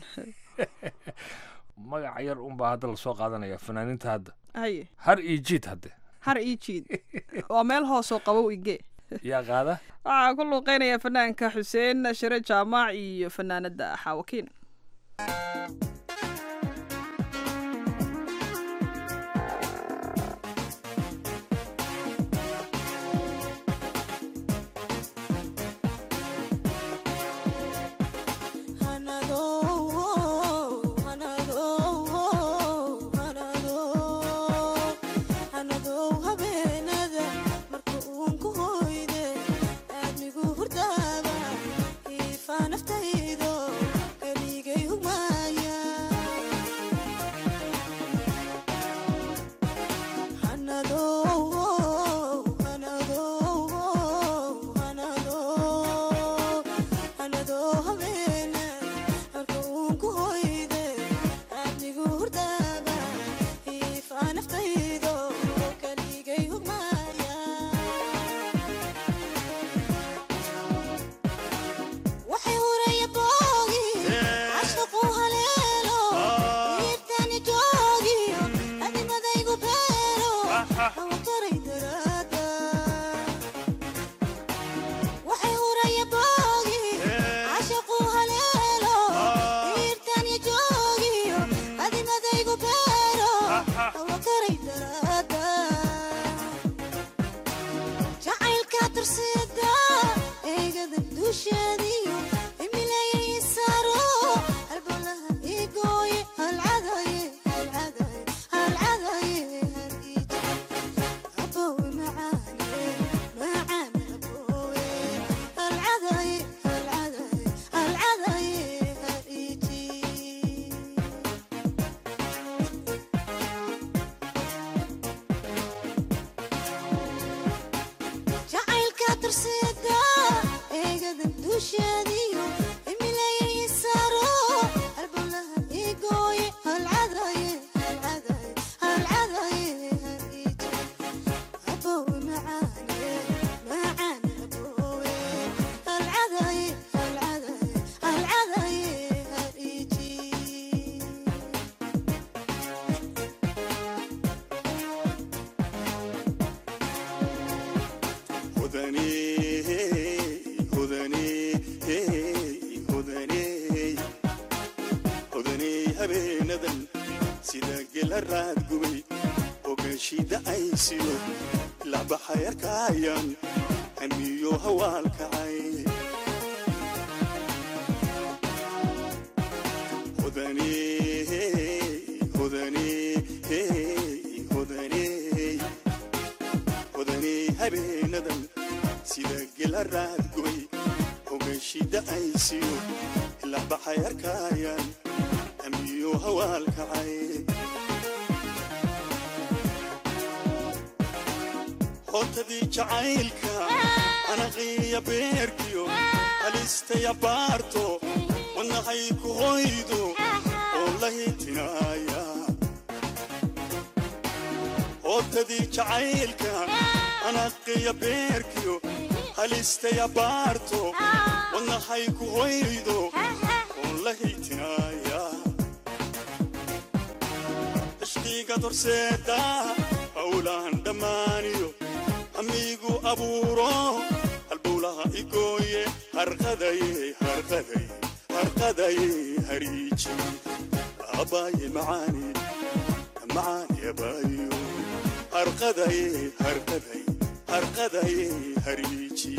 magac yar unbaa hadda lasoo qaadanaya fanaaniinta hadda haye har iyo jiid hadde har ii jiid waa meel hoosoo qabow ige yaa qaada waxaa ku luuqeynaya fanaanka xuseen shire jaamac iyo fanaanada xaawakiin naftaydo keligay hugmaaya naftaydo kaligay hugmaya waxay huraya boogi cashaqu haleelo iibtani joogiyo adimadaygu beero hawakaray daraada waxay huraya boogi cashaqu haleelo iibtani joogiyo adimadaygu beero hawakaray daraada jacaylka dursida eegada dusheediyo imilayay saaro halbowlaha igooye halcadaye halcadaye halcadaye haliija abowe macaane macaane abowe halcadaye halcadaye halcadaye haliiji jacaylka dursida eegada dusheediyo imilayay saaro halbowlaha igooye halcadaye halcadaye halcadaye haliija abowe macaane macaane abowe halcadaye halcadaye halcadaye haliiji habeenadan sida gela raadgubay ogaashida aysiyo labaxayarkaayaan hamiyo hawaalkacay habeenadan sida gela raadgubay ogaashida aysiyo labaxayarkaayaan hamiyo hawaalkacay hootadii jacaylka anaqiya beerkiyo halistaya baarto wadnahay ku hoydo oo la hitinaaya hootadii jacaylka anaqiya beerkiyo halistaya baarto wadnahay ku hoydo oo la hitinaaya ishqiga dorseeda howlaan dhammaaniyo amigu abuuro halbowlaha igooye harqadaye harqadaye harqadaye hariiji abaaye macaani macaani abaayo harqadaye harqadaye harqadaye hariiji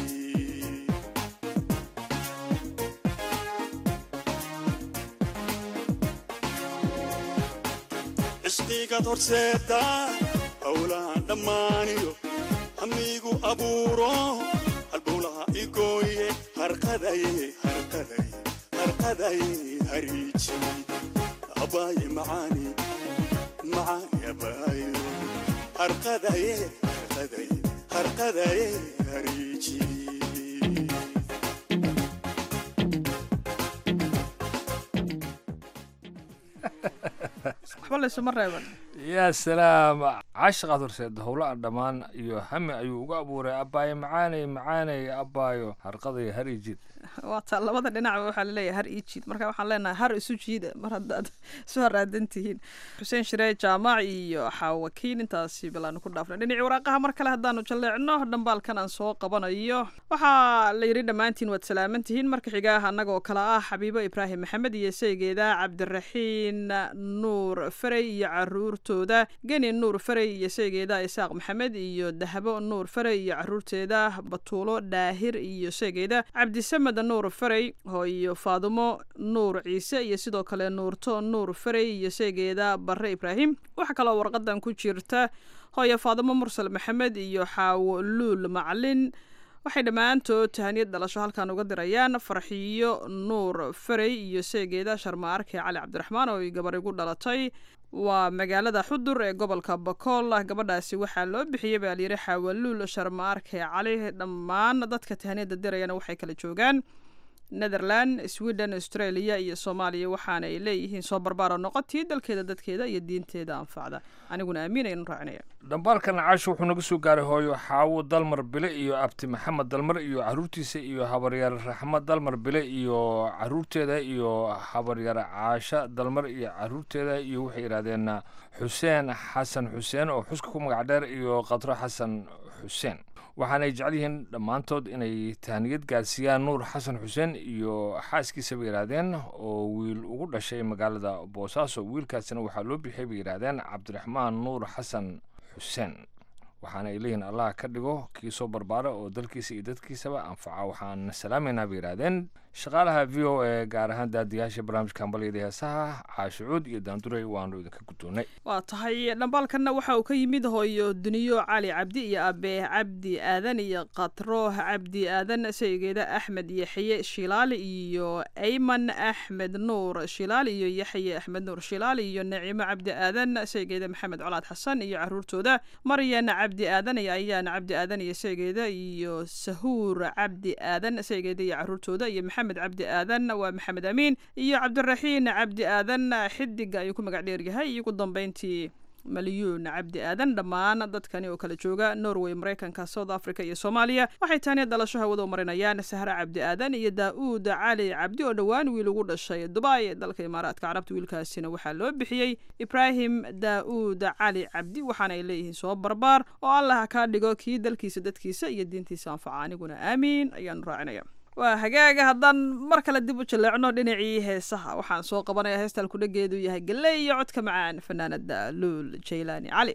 ishqiigad horseeda howlaan dhammaaniyo hamigu abuuro halbowlaha igooye harqadaye harqadaye harqadaye hariiji abaaye macaani macaani abaayo harqadaye harqadaye harqadaye hariiji waxba laysuma reeban yaa salaam cashaqaad horseeda howlaha dhammaan iyo hami ayuu uga abuuray abbaayo macaanay macaanay abbaayo harqaday harijid waa taa labada dhinacba waxaa laleeyahay har ii jiid marka waxaan leenahay har isu jiida mar haddaad isu haraadan tihiin xuseen shiree jaamac iyo xaawakiin intaasi bilaanu ku dhaafnay dhinacii waraaqaha mar kale haddaanu jalleecno dhambaalkan aan soo qabanayo waxaa la yidhi dhammaantiin waad salaaman tihiin marka xigaah annagoo kale ah xabiibo ibraahim maxamed iyo saygeeda cabdiraxiin nuur farey iyo caruurtooda geni nuur farey iyo saygeeda isaaq maxamed iyo dahabo nuur farey iyo caruurteeda batuulo dhaahir iyo saygeeda cabdisamed nuur farey iyo faadumo nuur ciise iyo sidoo kale nuurto nuur farey iyo saygeeda barre ibraahim waxaa kaloo warqadan ku jirta hooyo faadumo mursal maxamed iyo xaawo luul macalin waxay dhammaantood tahaniyad dhalasho halkan uga dirayaan farxiyo nuur farey iyo seegeeda sharma arke cali cabdiraxmaan oo ay gabar igu dhalatay waa magaalada xudur ee gobolka bakool gabadhaasi waxaa loo bixiyey baa layidhi xaawaluul sharma arke cali dhammaan dadka tahaniyadda dirayana waxay kala joogaan netherland sweden australia iyo soomaaliya waxaana ay leeyihiin soo barbaaro noqotii dalkeeda dadkeeda iyo diinteeda anfacda aniguna aamin aynu raacinaya dhambaalkan caasho wuxuu naga soo gaaray hooyo xaawo dalmar bile iyo abti maxamed dalmar iyo caruurtiisa iyo habaryar raxmad dalmar bile iyo caruurteeda iyo habaryar caasha dalmar iyo caruurteeda iyo waxay yidhahdeen xuseen xasan xuseen oo xuska ku magac dheer iyo qadro xasan xuseen waxaanay jecel yihiin dhammaantood inay tahniyad gaarsiiyaan nuur xasan xuseen iyo xaaskiisa bay yidhaahdeen oo wiil ugu dhashay magaalada boosaaso wiilkaasina waxaa loo bixiyay bay yidhaahdeen cabdiraxmaan nuur xasan xuseen waxaana ay leeyihiin allah ka dhigo kii soo barbaara oo dalkiisa iyo dadkiisaba anfaca waxaan salaamaynaa bay yidhaahdeen shaqaalaha v o e gaar ahaan daadiyaasha barnaamijka hambalyada heesaha caashucuud iyo daanduray waanu idinka guddoonnay waa tahay dhambaalkanna waxa uu ka yimid hooyo duniyo cali cabdi iyo abe cabdi aadan iyo katrooh cabdi aadan saygeeda axmed yaxye shilaali iyo ayman axmed nuur shilaali iyo yaxye axmed nuur shilaali iyo naciimo cabdi aadan saygeeda maxamed colaad xasan iyo caruurtooda maryan cabdi aadan iyo ayaan cabdi aadan iyo saygeeda iyo sahuur cabdi aadan saygeeda iyo caruurtooda iyo maxamed cabdi aadan waa maxamed amiin iyo cabdiraxiin cabdi aadan xidiga ayuu ku magac dheeryahay iyo ugu dambeyntii malyuun cabdi aadan dhammaan dadkani oo kala jooga norway maraykanka south africa iyo soomaaliya waxay taani dhalasho hawada u marinayaan sahre cabdi aadan iyo daa-uud cali cabdi oo dhowaan wiil ugu dhashay dubai dalka imaaraadka carabta wiilkaasina waxaa loo bixiyey ibraahim daa-uud cali cabdi waxaana ay leeyihiin soo barbaar oo allah kaa dhigo kii dalkiisa dadkiisa iyo diintiisa anfaca aniguna aamiin ayaanu raacinaya waa hagaaga haddaan mar kale dib u jaleecno dhinacii heesaha waxaan soo qabanaya heestaan kudhageedu yahay galley iyo codka macaan fanaanada luul jaylaani cali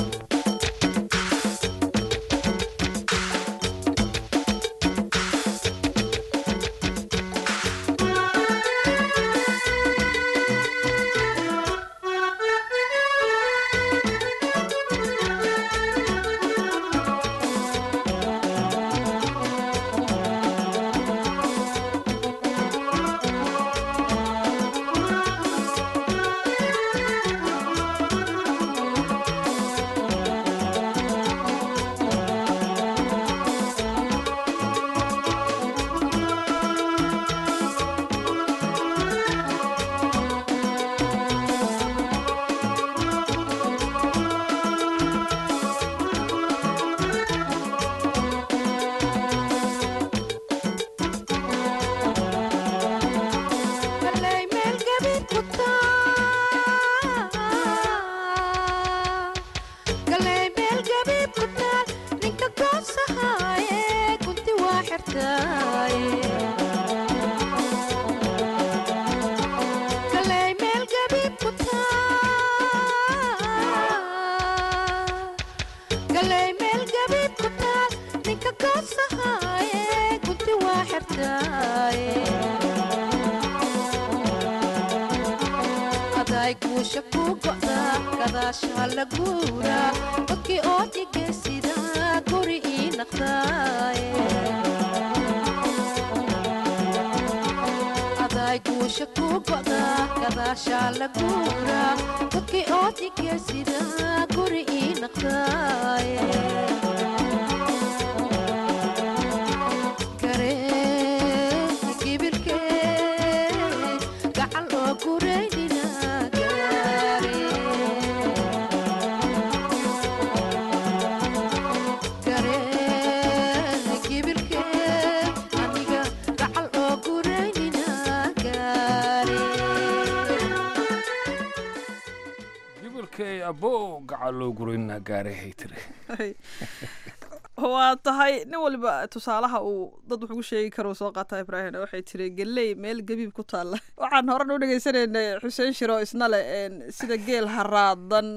waa tahay nin waliba tusaalaha uu dad wax ugu sheegi karo soo qaata ibraahim waxay tiri geley meel gabiib ku taalla waxaan horan u dhegaysanaynay xuseen shiro isna le sida geel haraadan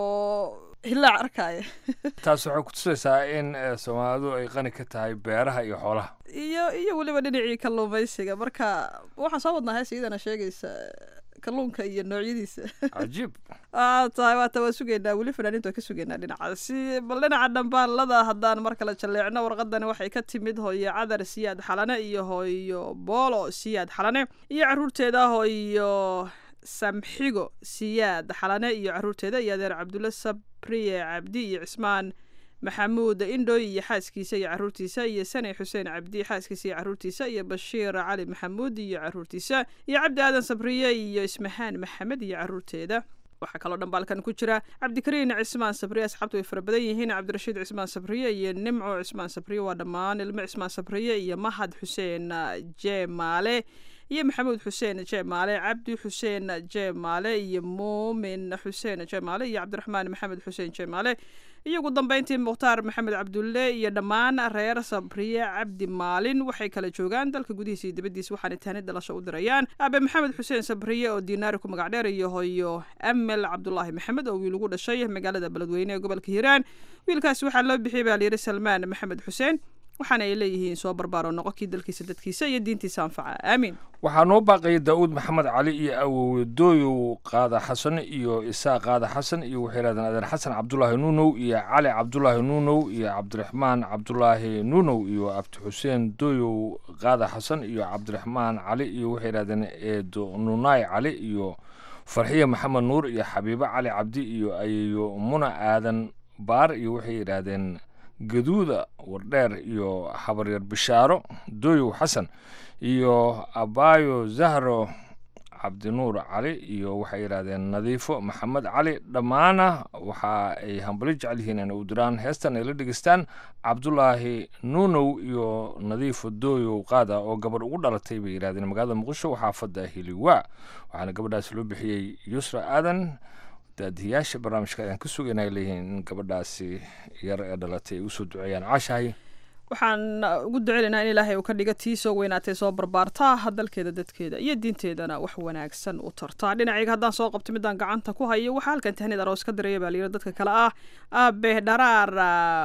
oo hilaac arkaya taas waxay kutusaysaa in soomaalidu ay qani ka tahay beeraha iyo xoolaha iyo iyo weliba dhinacii kalluumaysiga marka waxaan soo wadnaa hees iyadana sheegaysa kalluunka iyo noocyadiisa cajiib waa tahay waata waa sugaynaa weli fanaaniintu waa ka sugaynaa dhinacaasi bal dhinaca dhambaalada haddaan mar kale jalleecno warqadani waxay ka timid hooyo cadar siyaad xalane iyo hooyo boolo siyaad xalane iyo caruurteeda hooyo samxigo siyaad xalane iyo caruurteeda iyo adeer cabdulle sabriye cabdi iyo cismaan maxamuud indhoy iyo xaaskiisa iyo caruurtiisa iyo sane xuseen cabdi xaaskiisa iyo caruurtiisa iyo bashiir cali maxamuud iyo caruurtiisa iyo cabdi aadan sabriye iyo ismahaan maxamed iyo caruurteeda waxaa kaloo dhambaalkan ku jira cabdikariin cismaan sabriye asxaabtu way fara badan yihiin cabdirashiid cismaan sabriye iyo nimco cismaan sabriye waa dhammaan ilmo cismaan sabriye iyo mahad xuseen jeemaale iyo maxamuud xuseen jeemaale cabdi xuseen jeemaale iyo muumin xuseen jeemaale iyo cabdiraxmaan maxamed xuseen jeemaale iyo ugu dambeyntii mukhtaar maxamed cabdulle iyo dhammaan reer sabriye cabdi maalin waxay kala joogaan dalka gudihiisa iyo dibaddiisa waxaana taani dhalasho u dirayaan aabe maxamed xuseen sabriye oo diinaari ku magac dheer iyo hoyo amel cabdulaahi maxamed oo wiil ugu dhashay magaalada beledweyne ee gobolka hiiraan wiilkaasi waxaa loo bixiyay baa layidhi salmaan maxamed xuseen waxaana ay leeyihiin soo barbaaro noqonkii dalkiisa dadkiisa iyo diintiisa anfaca aamiin waxaa noo baaqayay daa'uud maxamed cali iyo awowe dooyow qaada xasan iyo isaaq qaada xasan iyo waxay yidhahdeen adeer xasan cabdulaahi nuunow iyo cali cabdulaahi nuunow iyo cabdiraxmaan cabdulaahi nuunow iyo abdi xuseen dooyow qaada xasan iyo cabdiraxmaan cali iyo waxay yidhahdeen eedo nunaay cali iyo farxiye maxamed nuur iyo xabiibo cali cabdi iyo ayeyo muna aadan baar iyo waxay yidhaahdeen gaduuda wardheer iyo habaryar bishaaro dooyow xasan iyo abaayo zahro cabdinuur cali iyo waxay yidhaahdeen nadiifo maxamed cali dhammaana waxa ay hambali jecel yihiin inay u diraan heestan ay la dhegeystaan cabdulaahi nuunow iyo nadiifo dooyow qaada oo gabadh ugu dhalatay bay yidhahdeen magaalada muqdisho xaafadda hiliwaa waxaana gabadhaas loo bixiyey yusra aadan daadiyaasha barnaamijka ayaan ka sugaynay leeyihiin in gabadhaasi yar ee dhalatay ay usoo duceeyaan caashahay waxaan ugu duceynaynaa in ilaahay uu ka dhiga tii soo weynaatay soo barbaartaa dalkeeda dadkeeda iyo diinteedana wax wanaagsan u tartaa dhinacayga haddaan soo qabto midaan gacanta ku hayo waxaa halkan tahnid aroos ka diraya baa layidhi dadka kale ah aabe dharaar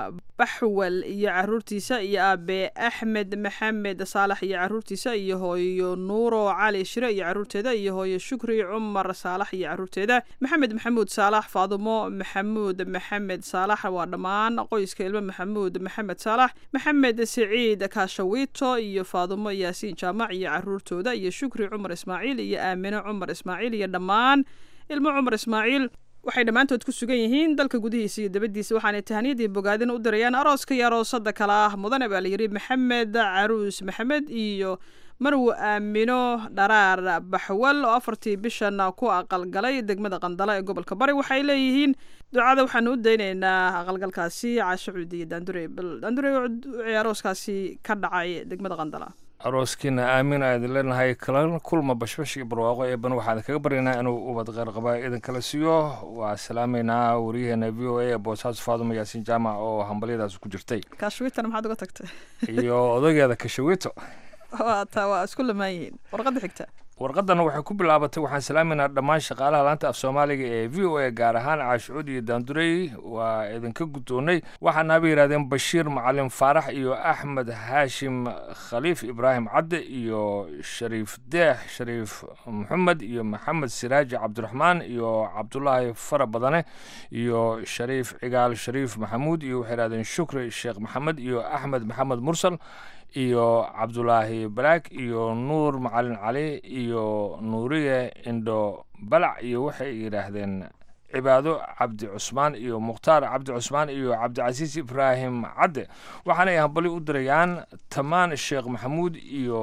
baxwal iyo caruurtiisa iyo aabe axmed maxamed saalax iyo caruurtiisa iyo hooyo nuuro cali shire iyo caruurteeda iyo hooyo shukri cumar saalax iyo caruurteeda maxamed maxamuud saalax faadumo maxamuud maxamed saalax waa dhammaan qoyska ilmo maxamuud maxamed saalax maxamed siciid kaashawito iyo faadumo yaasiin jaamac iyo caruurtooda iyo shukri cumar ismaaciil iyo aamine cumar ismaaciil iyo dhammaan ilmo cumar ismaaciil waxay dhammaantood ku sugan yihiin dalka gudihiisa iyo dabadiisa waxaanay tahaniyadii bogaadin u dirayaan arooska iyo aroosada kale ah mudane baa layidhi maxamed caruus maxamed iyo marwo aamino dharaar baxwal oo afartii bishan ku aqalgalay degmada qandala ee gobolka bari waxay leeyihiin ducada waxaanu u daynaynaa aqalgalkaasi caasho cuudi iyo daandure bal daandure arooskaasi ka dhacay degmada qandala arooskiina aamin aadin leenahay kala kulma bashbash iyo barwaaqo eeban waxaan kaga baryaynaa inuu ubad qeyrqaba idin kala siiyo waa salaamaynaa wariyaheena v o a ee boosaaso faadumo yaasiin jaamac oo hambalyadaas ku jirtay kaashwitana maxaad uga tagtay iyo odageeda kashawito taa waa isku lamaan yihiin warqadda xigta warqadana waxay ku bilaabatay waxaan salaamaynaa dhammaan shaqaalaha laanta af soomaaliga ee v o a gaar ahaan caashucuud iyo daandurey waa idinka guddoonnay waxaanaaba yidhahdeen bashiir macalin faarax iyo axmed haashim khaliif ibraahim cadde iyo shariif deex shariif maxamed iyo maxamed siraaji cabdiraxmaan iyo cabdulaahi fara badane iyo shariif cigaal shariif maxamuud iyo waxay yidhahdeen shukri sheekh maxamed iyo axmed maxamed mursal iyo cabdulaahi balaag iyo nuur macalin cali iyo nuuriye indho balac iyo waxay yidhaahdeen cibaado cabdi cusmaan iyo mukhtaar cabdi cusmaan iyo cabdicasiis ibraahim cadde waxaana ay hambali u dirayaan tamaan sheekh maxamuud iyo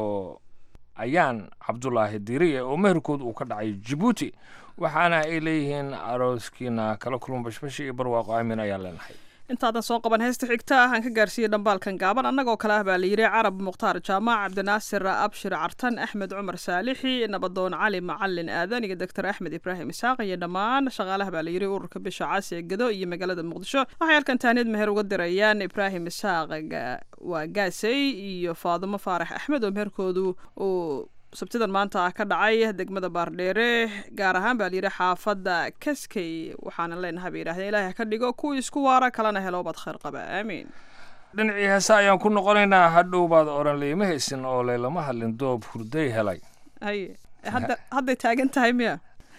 ayaan cabdulaahi diiriye oo meherkood uu ka dhacay jabuuti waxaana ay leeyihiin arooskiina kala kulma bashbashi iyo barwaaqo aamin ayaan leenahay intaadan soo qaban heesta xigta ah aan ka gaarsiiyey dhambaalkan gaaban annagoo kale ah baa layidhi carab mukhtaar jaamac cabdinaasir abshir cartan axmed cumar saalixi nabadoon cali macalin aadan iyo doctor axmed ibraahim isaaq iyo dhammaan shaqaalaha baa layidhi ururka bisha caasi ee gado iyo magaalada muqdisho waxay halkan tahniyad meher uga dirayaan ibraahim isaaq waa gaasey iyo faadumo faarax axmed oo meherkoodu uu sabtidan maanta ah ka dhacay degmada baardheere gaar ahaan baa layidhi xaafadda kaskey waxaana leenahay bay yidhahdeen ilaahay ha ka dhigo kuwii isku waara kalena helo baad khayr qaba aamiin dhinacii heesa ayaan ku noqonaynaa hadhow baad oran layma haysin oo laylama hadlin doob hurday helay haye hadda hadday taagan tahay miya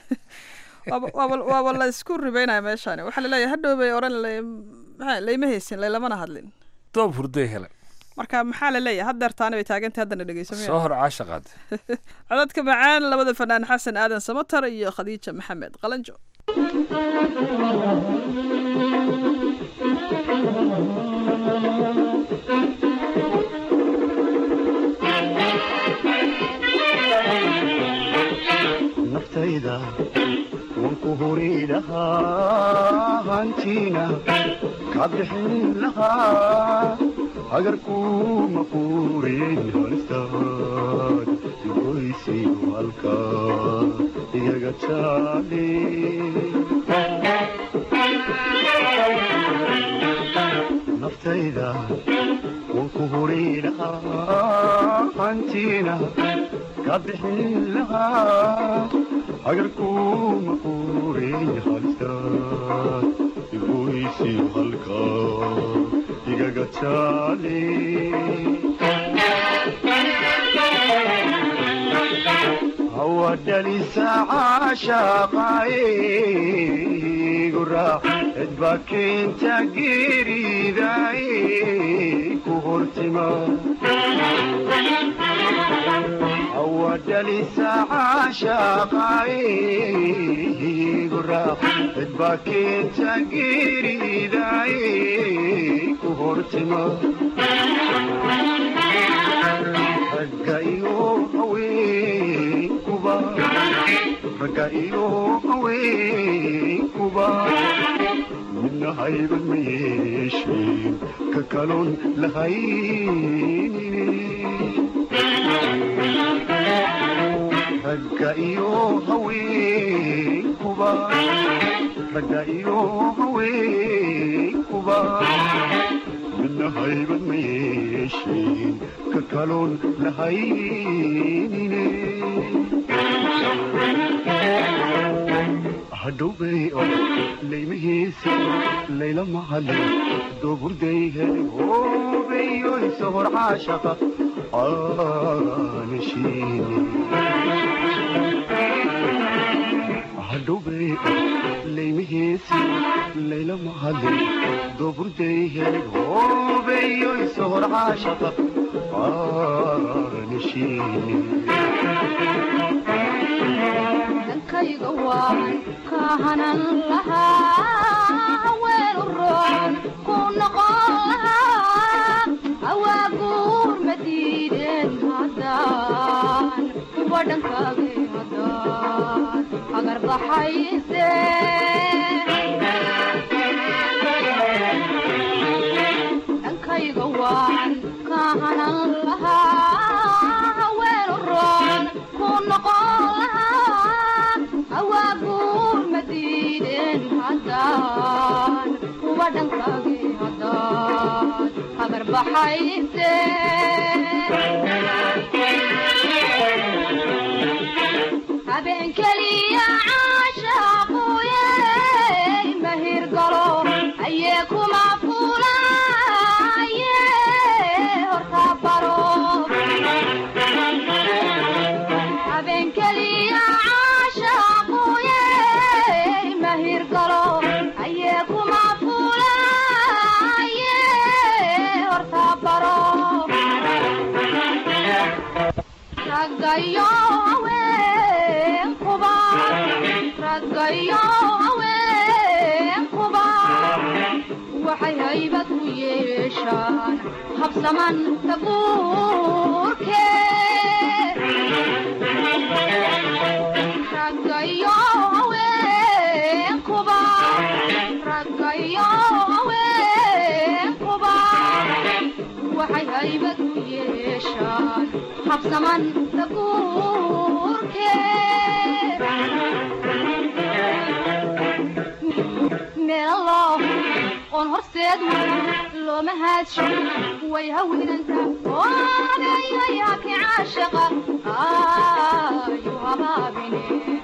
waaba waaba waaba la isku ribeynaya meeshaani waxaa laleeyahay hadhow bay oran maxaa layma haysin laylamana hadlin doob hurday helay marka maxaa la leeyahay haddeertaani bay taagantay haddana dhegeyso soo hor caashaqaad codadka macaan labada fanaan xasan aadan samatar iyo khadiija maxamed qalanjo hantiina ka bixin lahaa hagarkuma quurin halistaad goysi halka igaga jaale naftayda waan ku huri lahaa hantiina ka bixin lahaa hagarkuma quurin halistaad goysi halka igaga jaale hawadhalisa caashaqaaye guraac cidba keenta geeridaay ku hortima hawadhalisa caashaqaaye guraac cidba keenta geeridaay ku hortima ragga iyo haweenkuba ragga iyo haweenkuba midna hayban ma yeesheen ka kaloon lahaynine ragga iyo haweenkuba ragga iyo haweenkuba midna hayban ma yeesheen ka kaloon lahaynine hadhowbay oo laymahiisa layla mahale dooburday hele hoobeyoy sohor caashaqa aanashiine hadhowbay oo laymahiisa layla mahale dooburday hele hoobeyoy sohor caashaqa aanashiine dankayga waan ka hanan lahaa weel u roon ku noqon lahaa awaaguur ma diideen haddaan kuwa dhankaagay haddaan agar baxayse dankayga waan ka hanan lahaa weel u roon ku noqon lahaa awaaguur ma diideen haddaan kuwa dhankaagay haddaan agar baxayse habeen keliya caashaaquye mahir galo ayee kuma fulaye horta baro habeen keliya caashaaquye mahir galo ayee kuma fulaye horta baro raggayo haweenkuba raggayo haweenkuba waxay haybad u yeeshaan habsaman tabuurke raggayo haweenkuba raggayo haweenkuba waxay haybad u yeeshaan habsaman tabuurke meelo oon horseed looma haadsho way hawinanta oodayayaki caashaqa ayu habaabine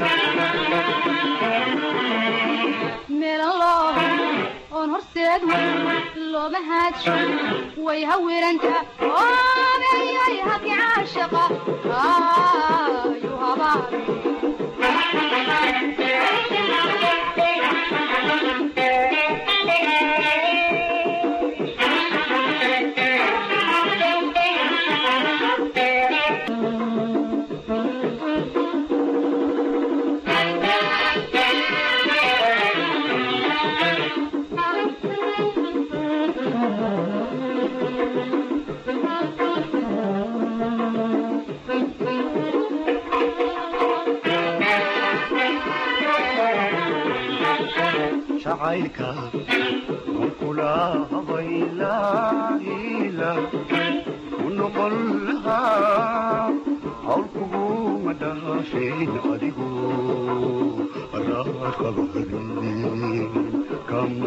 meelo oon horseed looma haadsho way hawinanta oodayayaki caashaqa ayu Thank you. jacaylka kula habaylaila u noqon lahaa hawl kuguma dhaafeen adigu raaqabadin kama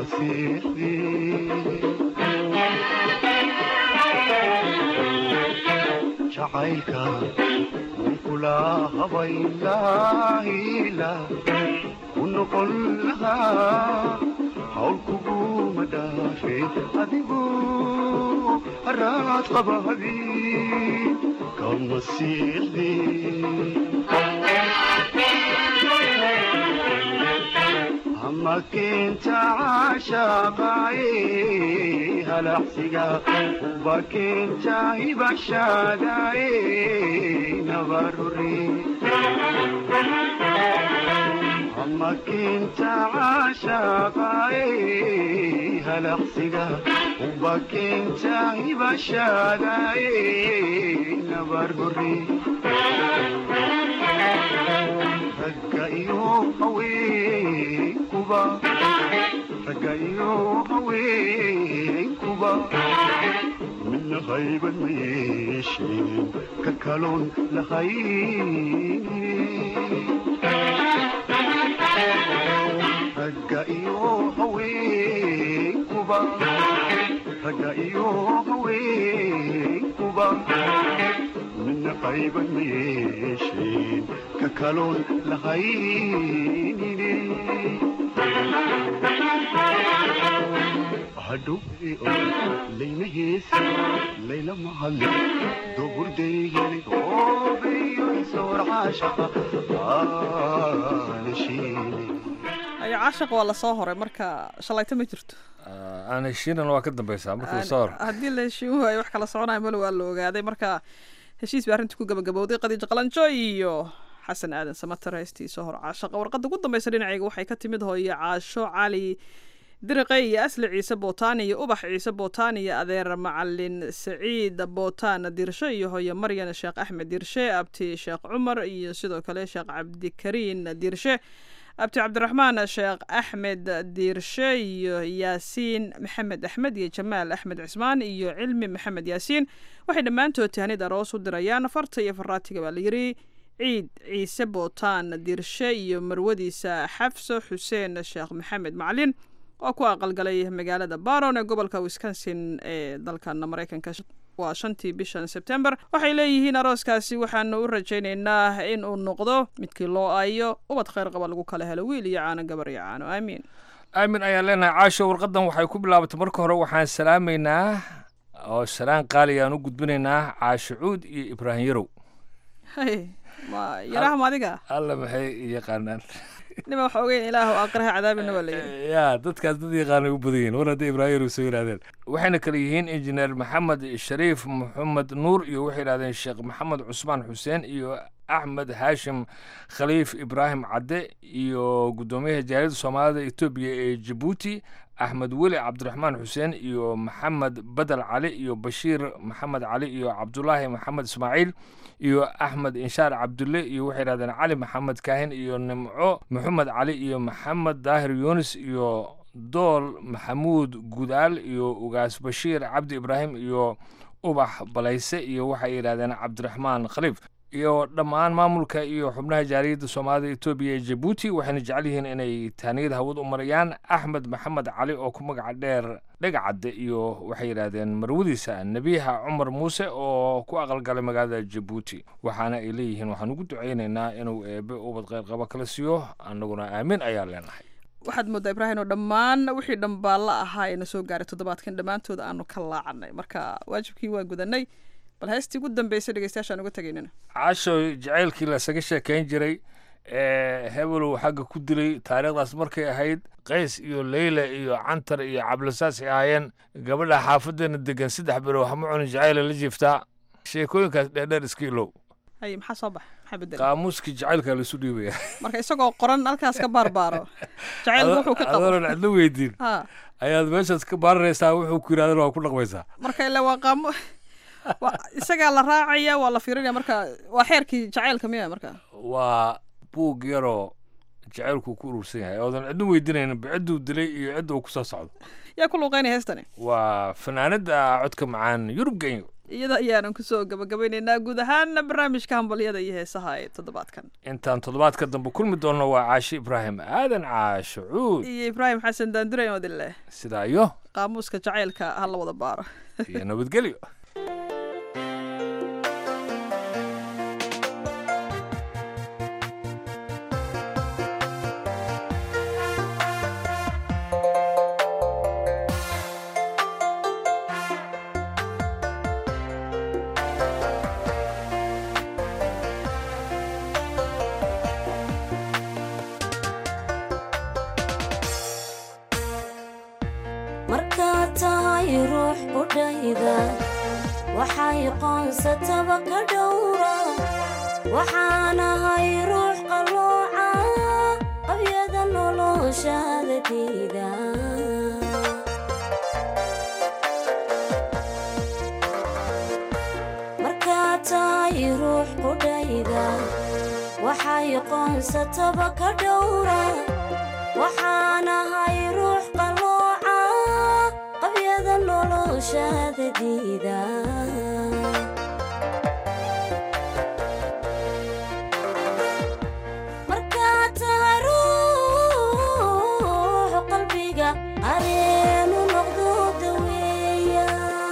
seexdin jacaylka kula habaylaila u noqon lahaa hawl kuguma dhaafeen adigu haraad qabahadi kama siixdin ama keenta caashaqaaye halacsiga uba keenta hibashaadaaye nabarure ama keenta caashaqaaye halaqsiga uba keenta hibashaadaaye nabargore ragga iyo haweenkuba ragga iyo haweenkuba midna hayban ma yeesheen ka kaloon lahayn ragga iyo haweenkuba ragga iyo haweenkuba midna qayban ma yeesheen ka kaloon lahaynine hadhowe laynaheesa layla mahadle doburdeygeli oobeyo isoor caashaqa aanashiine ayo caashaq waa lasoo horay marka shalayto ma jirto aan heshiinan waa ka dambeysaa markii lasoo hor haddii la heshiin waayo wax kala soconayo malo waa la ogaaday marka heshiis baa arrinta ku gabagabowday qadiijo qalanjo iyo xasan aadan samatar heystii soo hor caashaqa warqadda ugu dambeysa dhinacayga waxay ka timid hooyo caasho cali diriqe iyo asli ciise bootaan iyo ubax ciise bootaan iyo adeer macalin saciid bootaan dirshe iyo hooyo maryan sheekh axmed dirshe abti sheekh cumar iyo sidoo kale sheekh cabdikariin dirshe abti cabdiraxmaan sheekh axmed diirshe iyo yaasiin maxamed axmed iyo jamaal axmed cismaan iyo cilmi maxamed yaasiin waxay dhammaantood tahanid aroos u dirayaan farta iyo faraatiga baa la yidhi ciid ciise bootaan diirshe iyo marwadiisa xafso xuseen sheekh maxamed macalin oo ku aqalgalay magaalada baron ee gobolka wisconsin ee dalkan maraykanka waa shantii bishan sebtember waxay leeyihiin arooskaasi waxaanu u rajaynaynaa in uu noqdo midkii loo aayo ubad khayr qaba lagu kala helo wiil iyo caano gabar iyo caano aamiin aamin ayaan leenahay caasho warqadan waxay ku bilaabatay marka hore waxaan salaamaynaa oo salaan qaali aan u gudbinaynaa caasho cuud iyo ibraahim yarow hay ma yaraham adiga alla maxay yaqaanaan nima waxa ogeyn ilaahu aqraha cadaabina waa layidhi ya dadkaas dad yaqaanay u badan yihiin war hadday ibraahim yarow soo yidhahdeen waxayna kale yihiin injineer maxamed shariif maxamed nuur iyo waxay yidhahdeen sheekh maxamed cusmaan xuseen iyo axmed haashim khaliif ibraahim cadde iyo guddoomiyaha jaaliyadda soomaalida etoobiya ee jabuuti axmed weli cabdiraxmaan xuseen iyo maxamed badel cali iyo bashiir maxamed cali iyo cabdulaahi maxamed ismaaciil iyo axmed inshaar cabdulle iyo waxay yidhahdeen cali maxamed kaahin iyo nimco maxamed cali iyo maxamed daahir yunis iyo dool maxamuud gudaal iyo ugaas bashiir cabdi ibraahim iyo ubax balayse iyo waxay yidhahdeen cabdiraxmaan khaliif iyo dhammaan maamulka iyo xubnaha jaaliyadda soomaalida etoobiya ee jabuuti waxayna jecel yihiin inay taaniyad hawad u marayaan axmed maxamed cali oo ku magaca dheer dhegacadde iyo waxay yidhaahdeen marwadiisa nebiyaha cumar muuse oo ku aqalgalay magaalada jabuuti waxaana ay leeyihiin waxaan ugu ducaynaynaa inuu eebe ubad qeyrqaba kala siiyo annaguna aamin ayaa leenahay waxaad moodaa ibraahim oo dhammaan wixii dhambaalla ahaa ee na soo gaaray toddobaadkan dhammaantood aanu ka laacanay marka waajibkii waa gudanay bal heestii ugu dambeysay dhegeystayaashaan uga tegaynana caasho jacaylkii lasaga sheekayn jiray ee hebelow xagga ku dilay taariikhdaas markay ahayd qays iyo leyla iyo cantar iyo cablasaas ay ahaayeen gabadha xaafadeena degan saddex bilow hama cunin jacayla la jiiftaa sheekooyinkaas dheerdheer iska ilow hay maxaa soo baxa maxaa bedel qaamuuskii jacaylkaa laisu dhiibaya marka isagoo qoran halkaas ka baarbaaro jacaylku wuxuu ka qabo adoonan cidlo weydiin ha ayaad meeshaas ka baaranaysaa wuxuu ku yidhahdana waa ku dhaqmaysaa marka ilaa waa qaamo waa isagaa la raacaya waa la fiirinaya marka waa xeerkii jacaylka miya marka waa buug yaroo jacaylku ku urursan yahay oodan cidna weydiinaynin cidduu dilay iyo cidda uu kusoo socdo yaa ku luuqeynaya heestani waa fanaanada codka macaan yurub genyo iyada ayaanan kusoo gabagabeynaynaa guud ahaan barnaamijka hambalyada iyo heesaha ee toddobaadkan intaan toddobaadka dambe kulmi doonno waa caashi ibraahim aadan caasho cuud iyo ibraahim xasan daandure odile sidaa iyo qaamuuska jacaylka ha la wada baaro iyo nabadgelyo markaad tahay ruux qudhayda waxay qoonsataba ka dhowra waxaanahay ruux qalooca qabyada noloshaada diida markaad tahay ruux qudhayda waxay qoonsataba ka dhowra waxaanahay ruux qalooca qabyada noloshaada diida markaad tahay ruux qalbiga areenu noqdo daweeya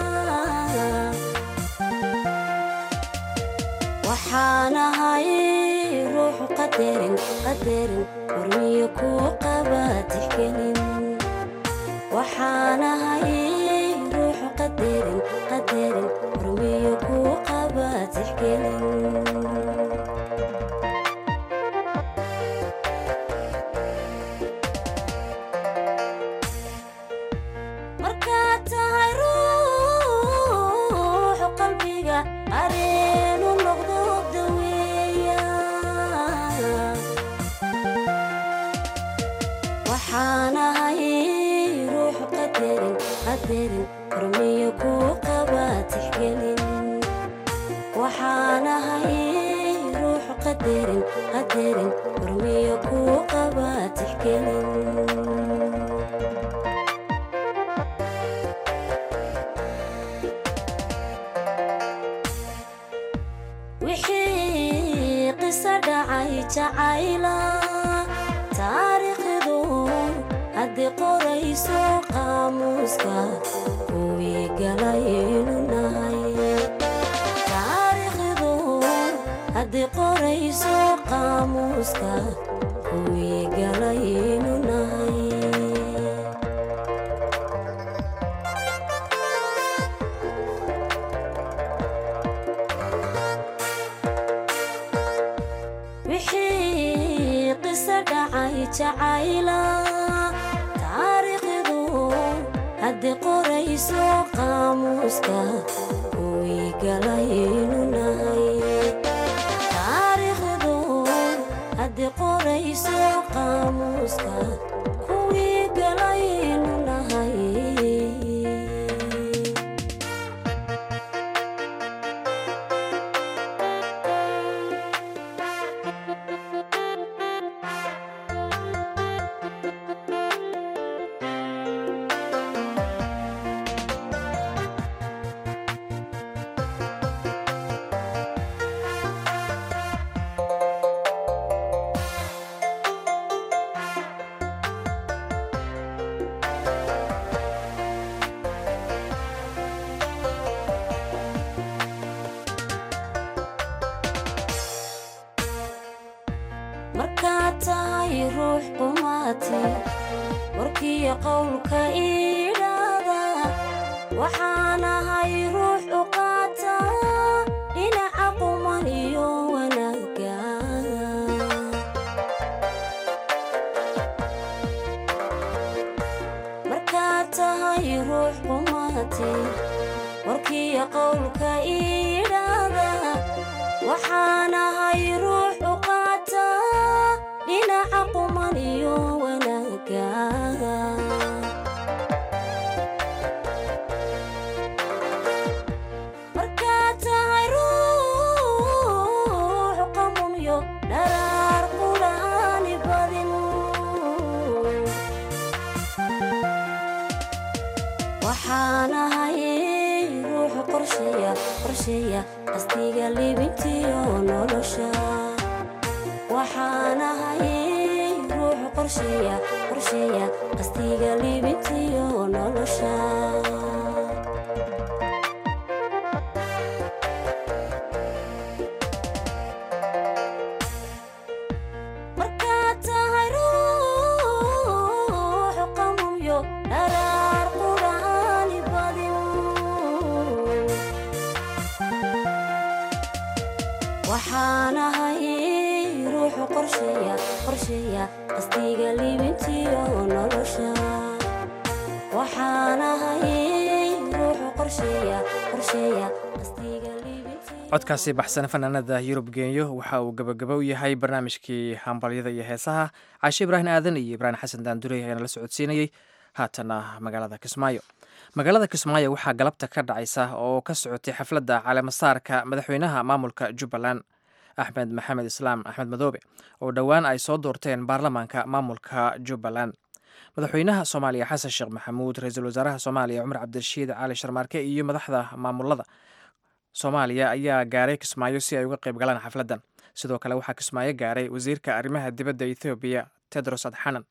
waxaanahay ruux qadarin qadarin hormiyo kuu qaba tixgelin waxaanahay ruux qadarin qadarin hormiyo kuu qaba tixgelin markaad tahay ruux qalbiga areenu noqdo daweeya waxaanahay ruux qadarin qadarin hormiyo kuu qaba tixgelin waxaanahay ruux qadarin qadarin hormiyo kuu qaba tixgelin wixii qiso dhacay jacayla taariikhdu haddii qorayso qaamuuska kuwii galaynu nahay taariikhdu haddii qorayso qaamuuska kuwii galaynu nahay wixii qiso dhacay jacayla taariikhdu haddii qorayso qaamuuska kuwii galaynu nahay taariikhdu haddii qorayso qaamuuska kuwii galaynu nahay markaad tahay ruux qumaati warkiyo qowlka iidhaada waxaanahay ruux u qaata dhinaca quman iyo wanaagga markaad tahay ruux qumaati warkiyo qowlka iidhaada waxaanahay ruux u qaata dhinaca quman iyo wanaagga markaad tahay ruux qamunyo dharaar qulaani badin waxaan ahay ruux qorsheeya qorsheeya qastiga libintiyo nolosha waxaan ahay ruux qorsheeya qorsheeya qastiga libintiyo nolosha markaad tahay ruux qamuyo dharaar quraani badin waxaan ahay ruux qorsheeya qorsheeya qastiga libintiyo nolosha waxaan ahay ruux qorsheeya qorsheeya qastiga codkaasi baxsan fanaanada yurub geenyo waxa uu gabagaba u yahay barnaamijkii hambalyada iyo heesaha caashe ibraahim aadan iyo ibraahim xasan daandurey ayaana la socodsiinayey haatana magaalada kismaayo magaalada kismaayo waxaa galabta ka dhacaysa oo ka socotay xafladda caleemasaarka madaxweynaha maamulka jubbaland axmed maxamed islaam axmed madoobe oo dhowaan ay soo doorteen baarlamaanka maamulka jubbaland madaxweynaha soomaaliya xasan sheekh maxamuud ra-iisul wasaaraha soomaaliya cumar cabdirashiid cali sharmaarke iyo madaxda maamulada soomaaliya ayaa gaaray kismaayo si ay uga qayb galaan xafladdan sidoo kale waxaa kismaayo gaaray wasiirka arrimaha dibadda ethoobiya tedros adxanan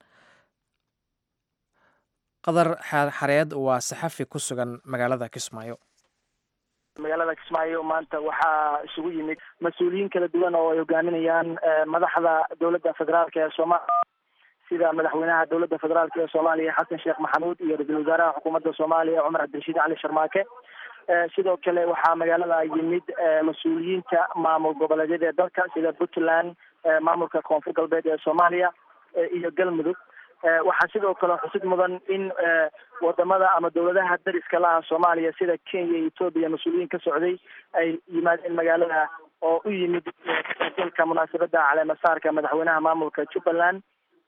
qadar xareed waa saxafi ku sugan magaalada kismaayo magaalada kismaayo maanta waxaa isugu yimid mas-uuliyiin kala duwan oo ay hogaaminayaan madaxda dowladda federaalk ee soomaaliya sida madaxweynaha dowladda federaalk ee soomaaliya xasan sheekh maxamuud iyo ra-iisul wasaaraha xukuumadda soomaaliya cumar cabdirashiid cali sharmaake sidoo kale waxaa magaalada yimid mas-uuliyiinta maamul goboleedyada ee dalka sida puntland maamulka koonfur galbeed ee soomaaliya iyo galmudug waxaa sidoo kale xusid mudan in wadamada ama dowladaha dariska laha soomaaliya sida kenya iyo etoobiya mas-uuliyiin ka socday ay yimaadeen magaalada oo u yimid dalka munaasabada caleemasaarka madaxweynaha maamulka jubbaland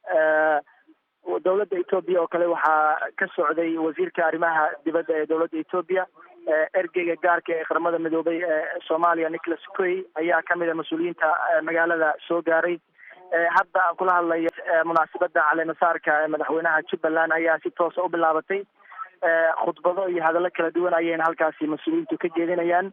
dowladda etoobiya oo kale waxaa ka socday wasiirka arrimaha dibadda ee dowladda etoobiya ergeyga gaarka ee qaramada midoobay ee soomaaliya nicholas coy ayaa kamid a mas-uuliyiinta magaalada soo gaaray hadda aan kula hadlayo munaasabada caleemasaarka ee madaxweynaha jubbaland ayaa si toosa u bilaabatay khudbado iyo hadallo kala duwan ayayna halkaasi mas-uuliyiintu ka jeedinayaan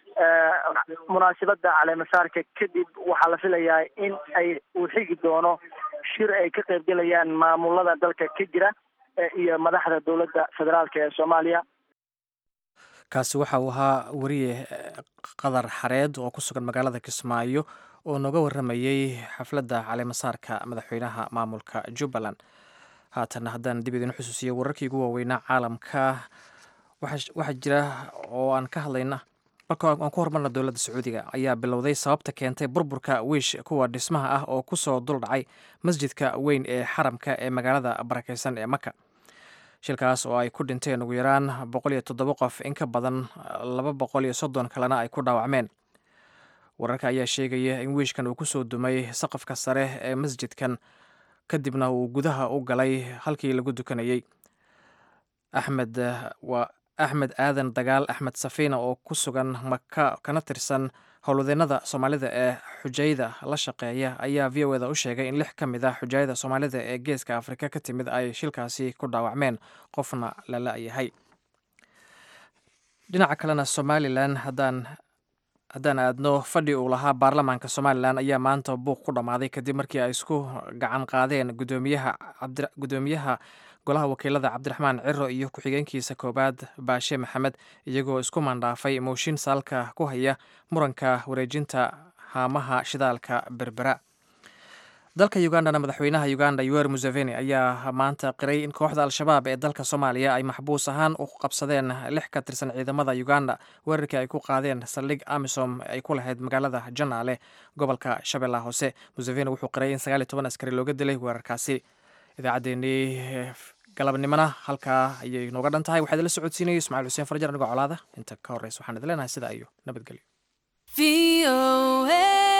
munaasabada caleemasaarka kadib waxaa la filayaa in ay uu xigi doono shir ay ka qaybgelayaan maamulada dalka ka jira iyo madaxda dowladda federaalk ee soomaaliya kaasi waxa uu ahaa weriye qadar xareed oo ku sugan magaalada kismaayo oo nooga waramayey xafladda caleemasaarka madaxweynaha maamulka jubbaland haatana haddaan dib idin xusuusiyo wararkii ugu waaweynaa caalamka waxaa jira oo aan ka hadlayna marka aan ku hormarna dowladda sacuudiga ayaa bilowday sababta keentay burburka wiish kuwa dhismaha ah oo kusoo duldhacay masjidka weyn ee xaramka ee magaalada barakeysan ee maka shilkaas oo ay ku dhinteen ugu yaraan boqol iyo toddoba qof in ka badan laba boqol iyo soddon kalena ay ku dhaawacmeen wararka ayaa sheegaya in wiishkan uu kusoo dumay saqafka sare ee masjidkan kadibna uu gudaha u galay halkii lagu dukanayey axmed waa axmed aadan dagaal axmed safiina oo ku sugan maka kana tirsan howlwadeennada soomaalida ee xujayda la shaqeeya ayaa v o eda u sheegay in lix ka mid ah xujayada soomaalida ee geeska afrika ka timid ay shilkaasi ku dhaawacmeen qofna la la-yahay dhinaca kalena somalilan haddaan haddaan aadno fadhi uu lahaa baarlamaanka somalilan ayaa maanta buuq ku dhammaaday kadib markii ay isku gacan qaadeen gudoomiyaha gudoomiyaha golaha wakiilada cabdiraxmaan ciro iyo ku-xigeenkiisa koowaad baashe maxamed iyagoo isku mandhaafay mooshin saalka ku haya muranka wareejinta haamaha shidaalka berbera dalka ugandana madaxweynaha uganda yuwer museveni ayaa maanta qiray in kooxda al-shabaab ee dalka soomaaliya ay maxbuus ahaan u qabsadeen lix ka tirsan ciidamada uganda weerarkii ay ku qaadeen saldhig amisom ay ku lahayd magaalada janaale gobolka shabeellaha hoose museveni wuxuu qiray in sagaal iyo toban askari looga dilay weerarkaasi idaacaddeenii galabnimona halkaa ayay nooga dhan tahay waxaa idinla socodsiinaya ismaciil xuseen farjar anigoo colaada inta ka horreysa waxaan idin leenahay sidaa iyo nabadgelyo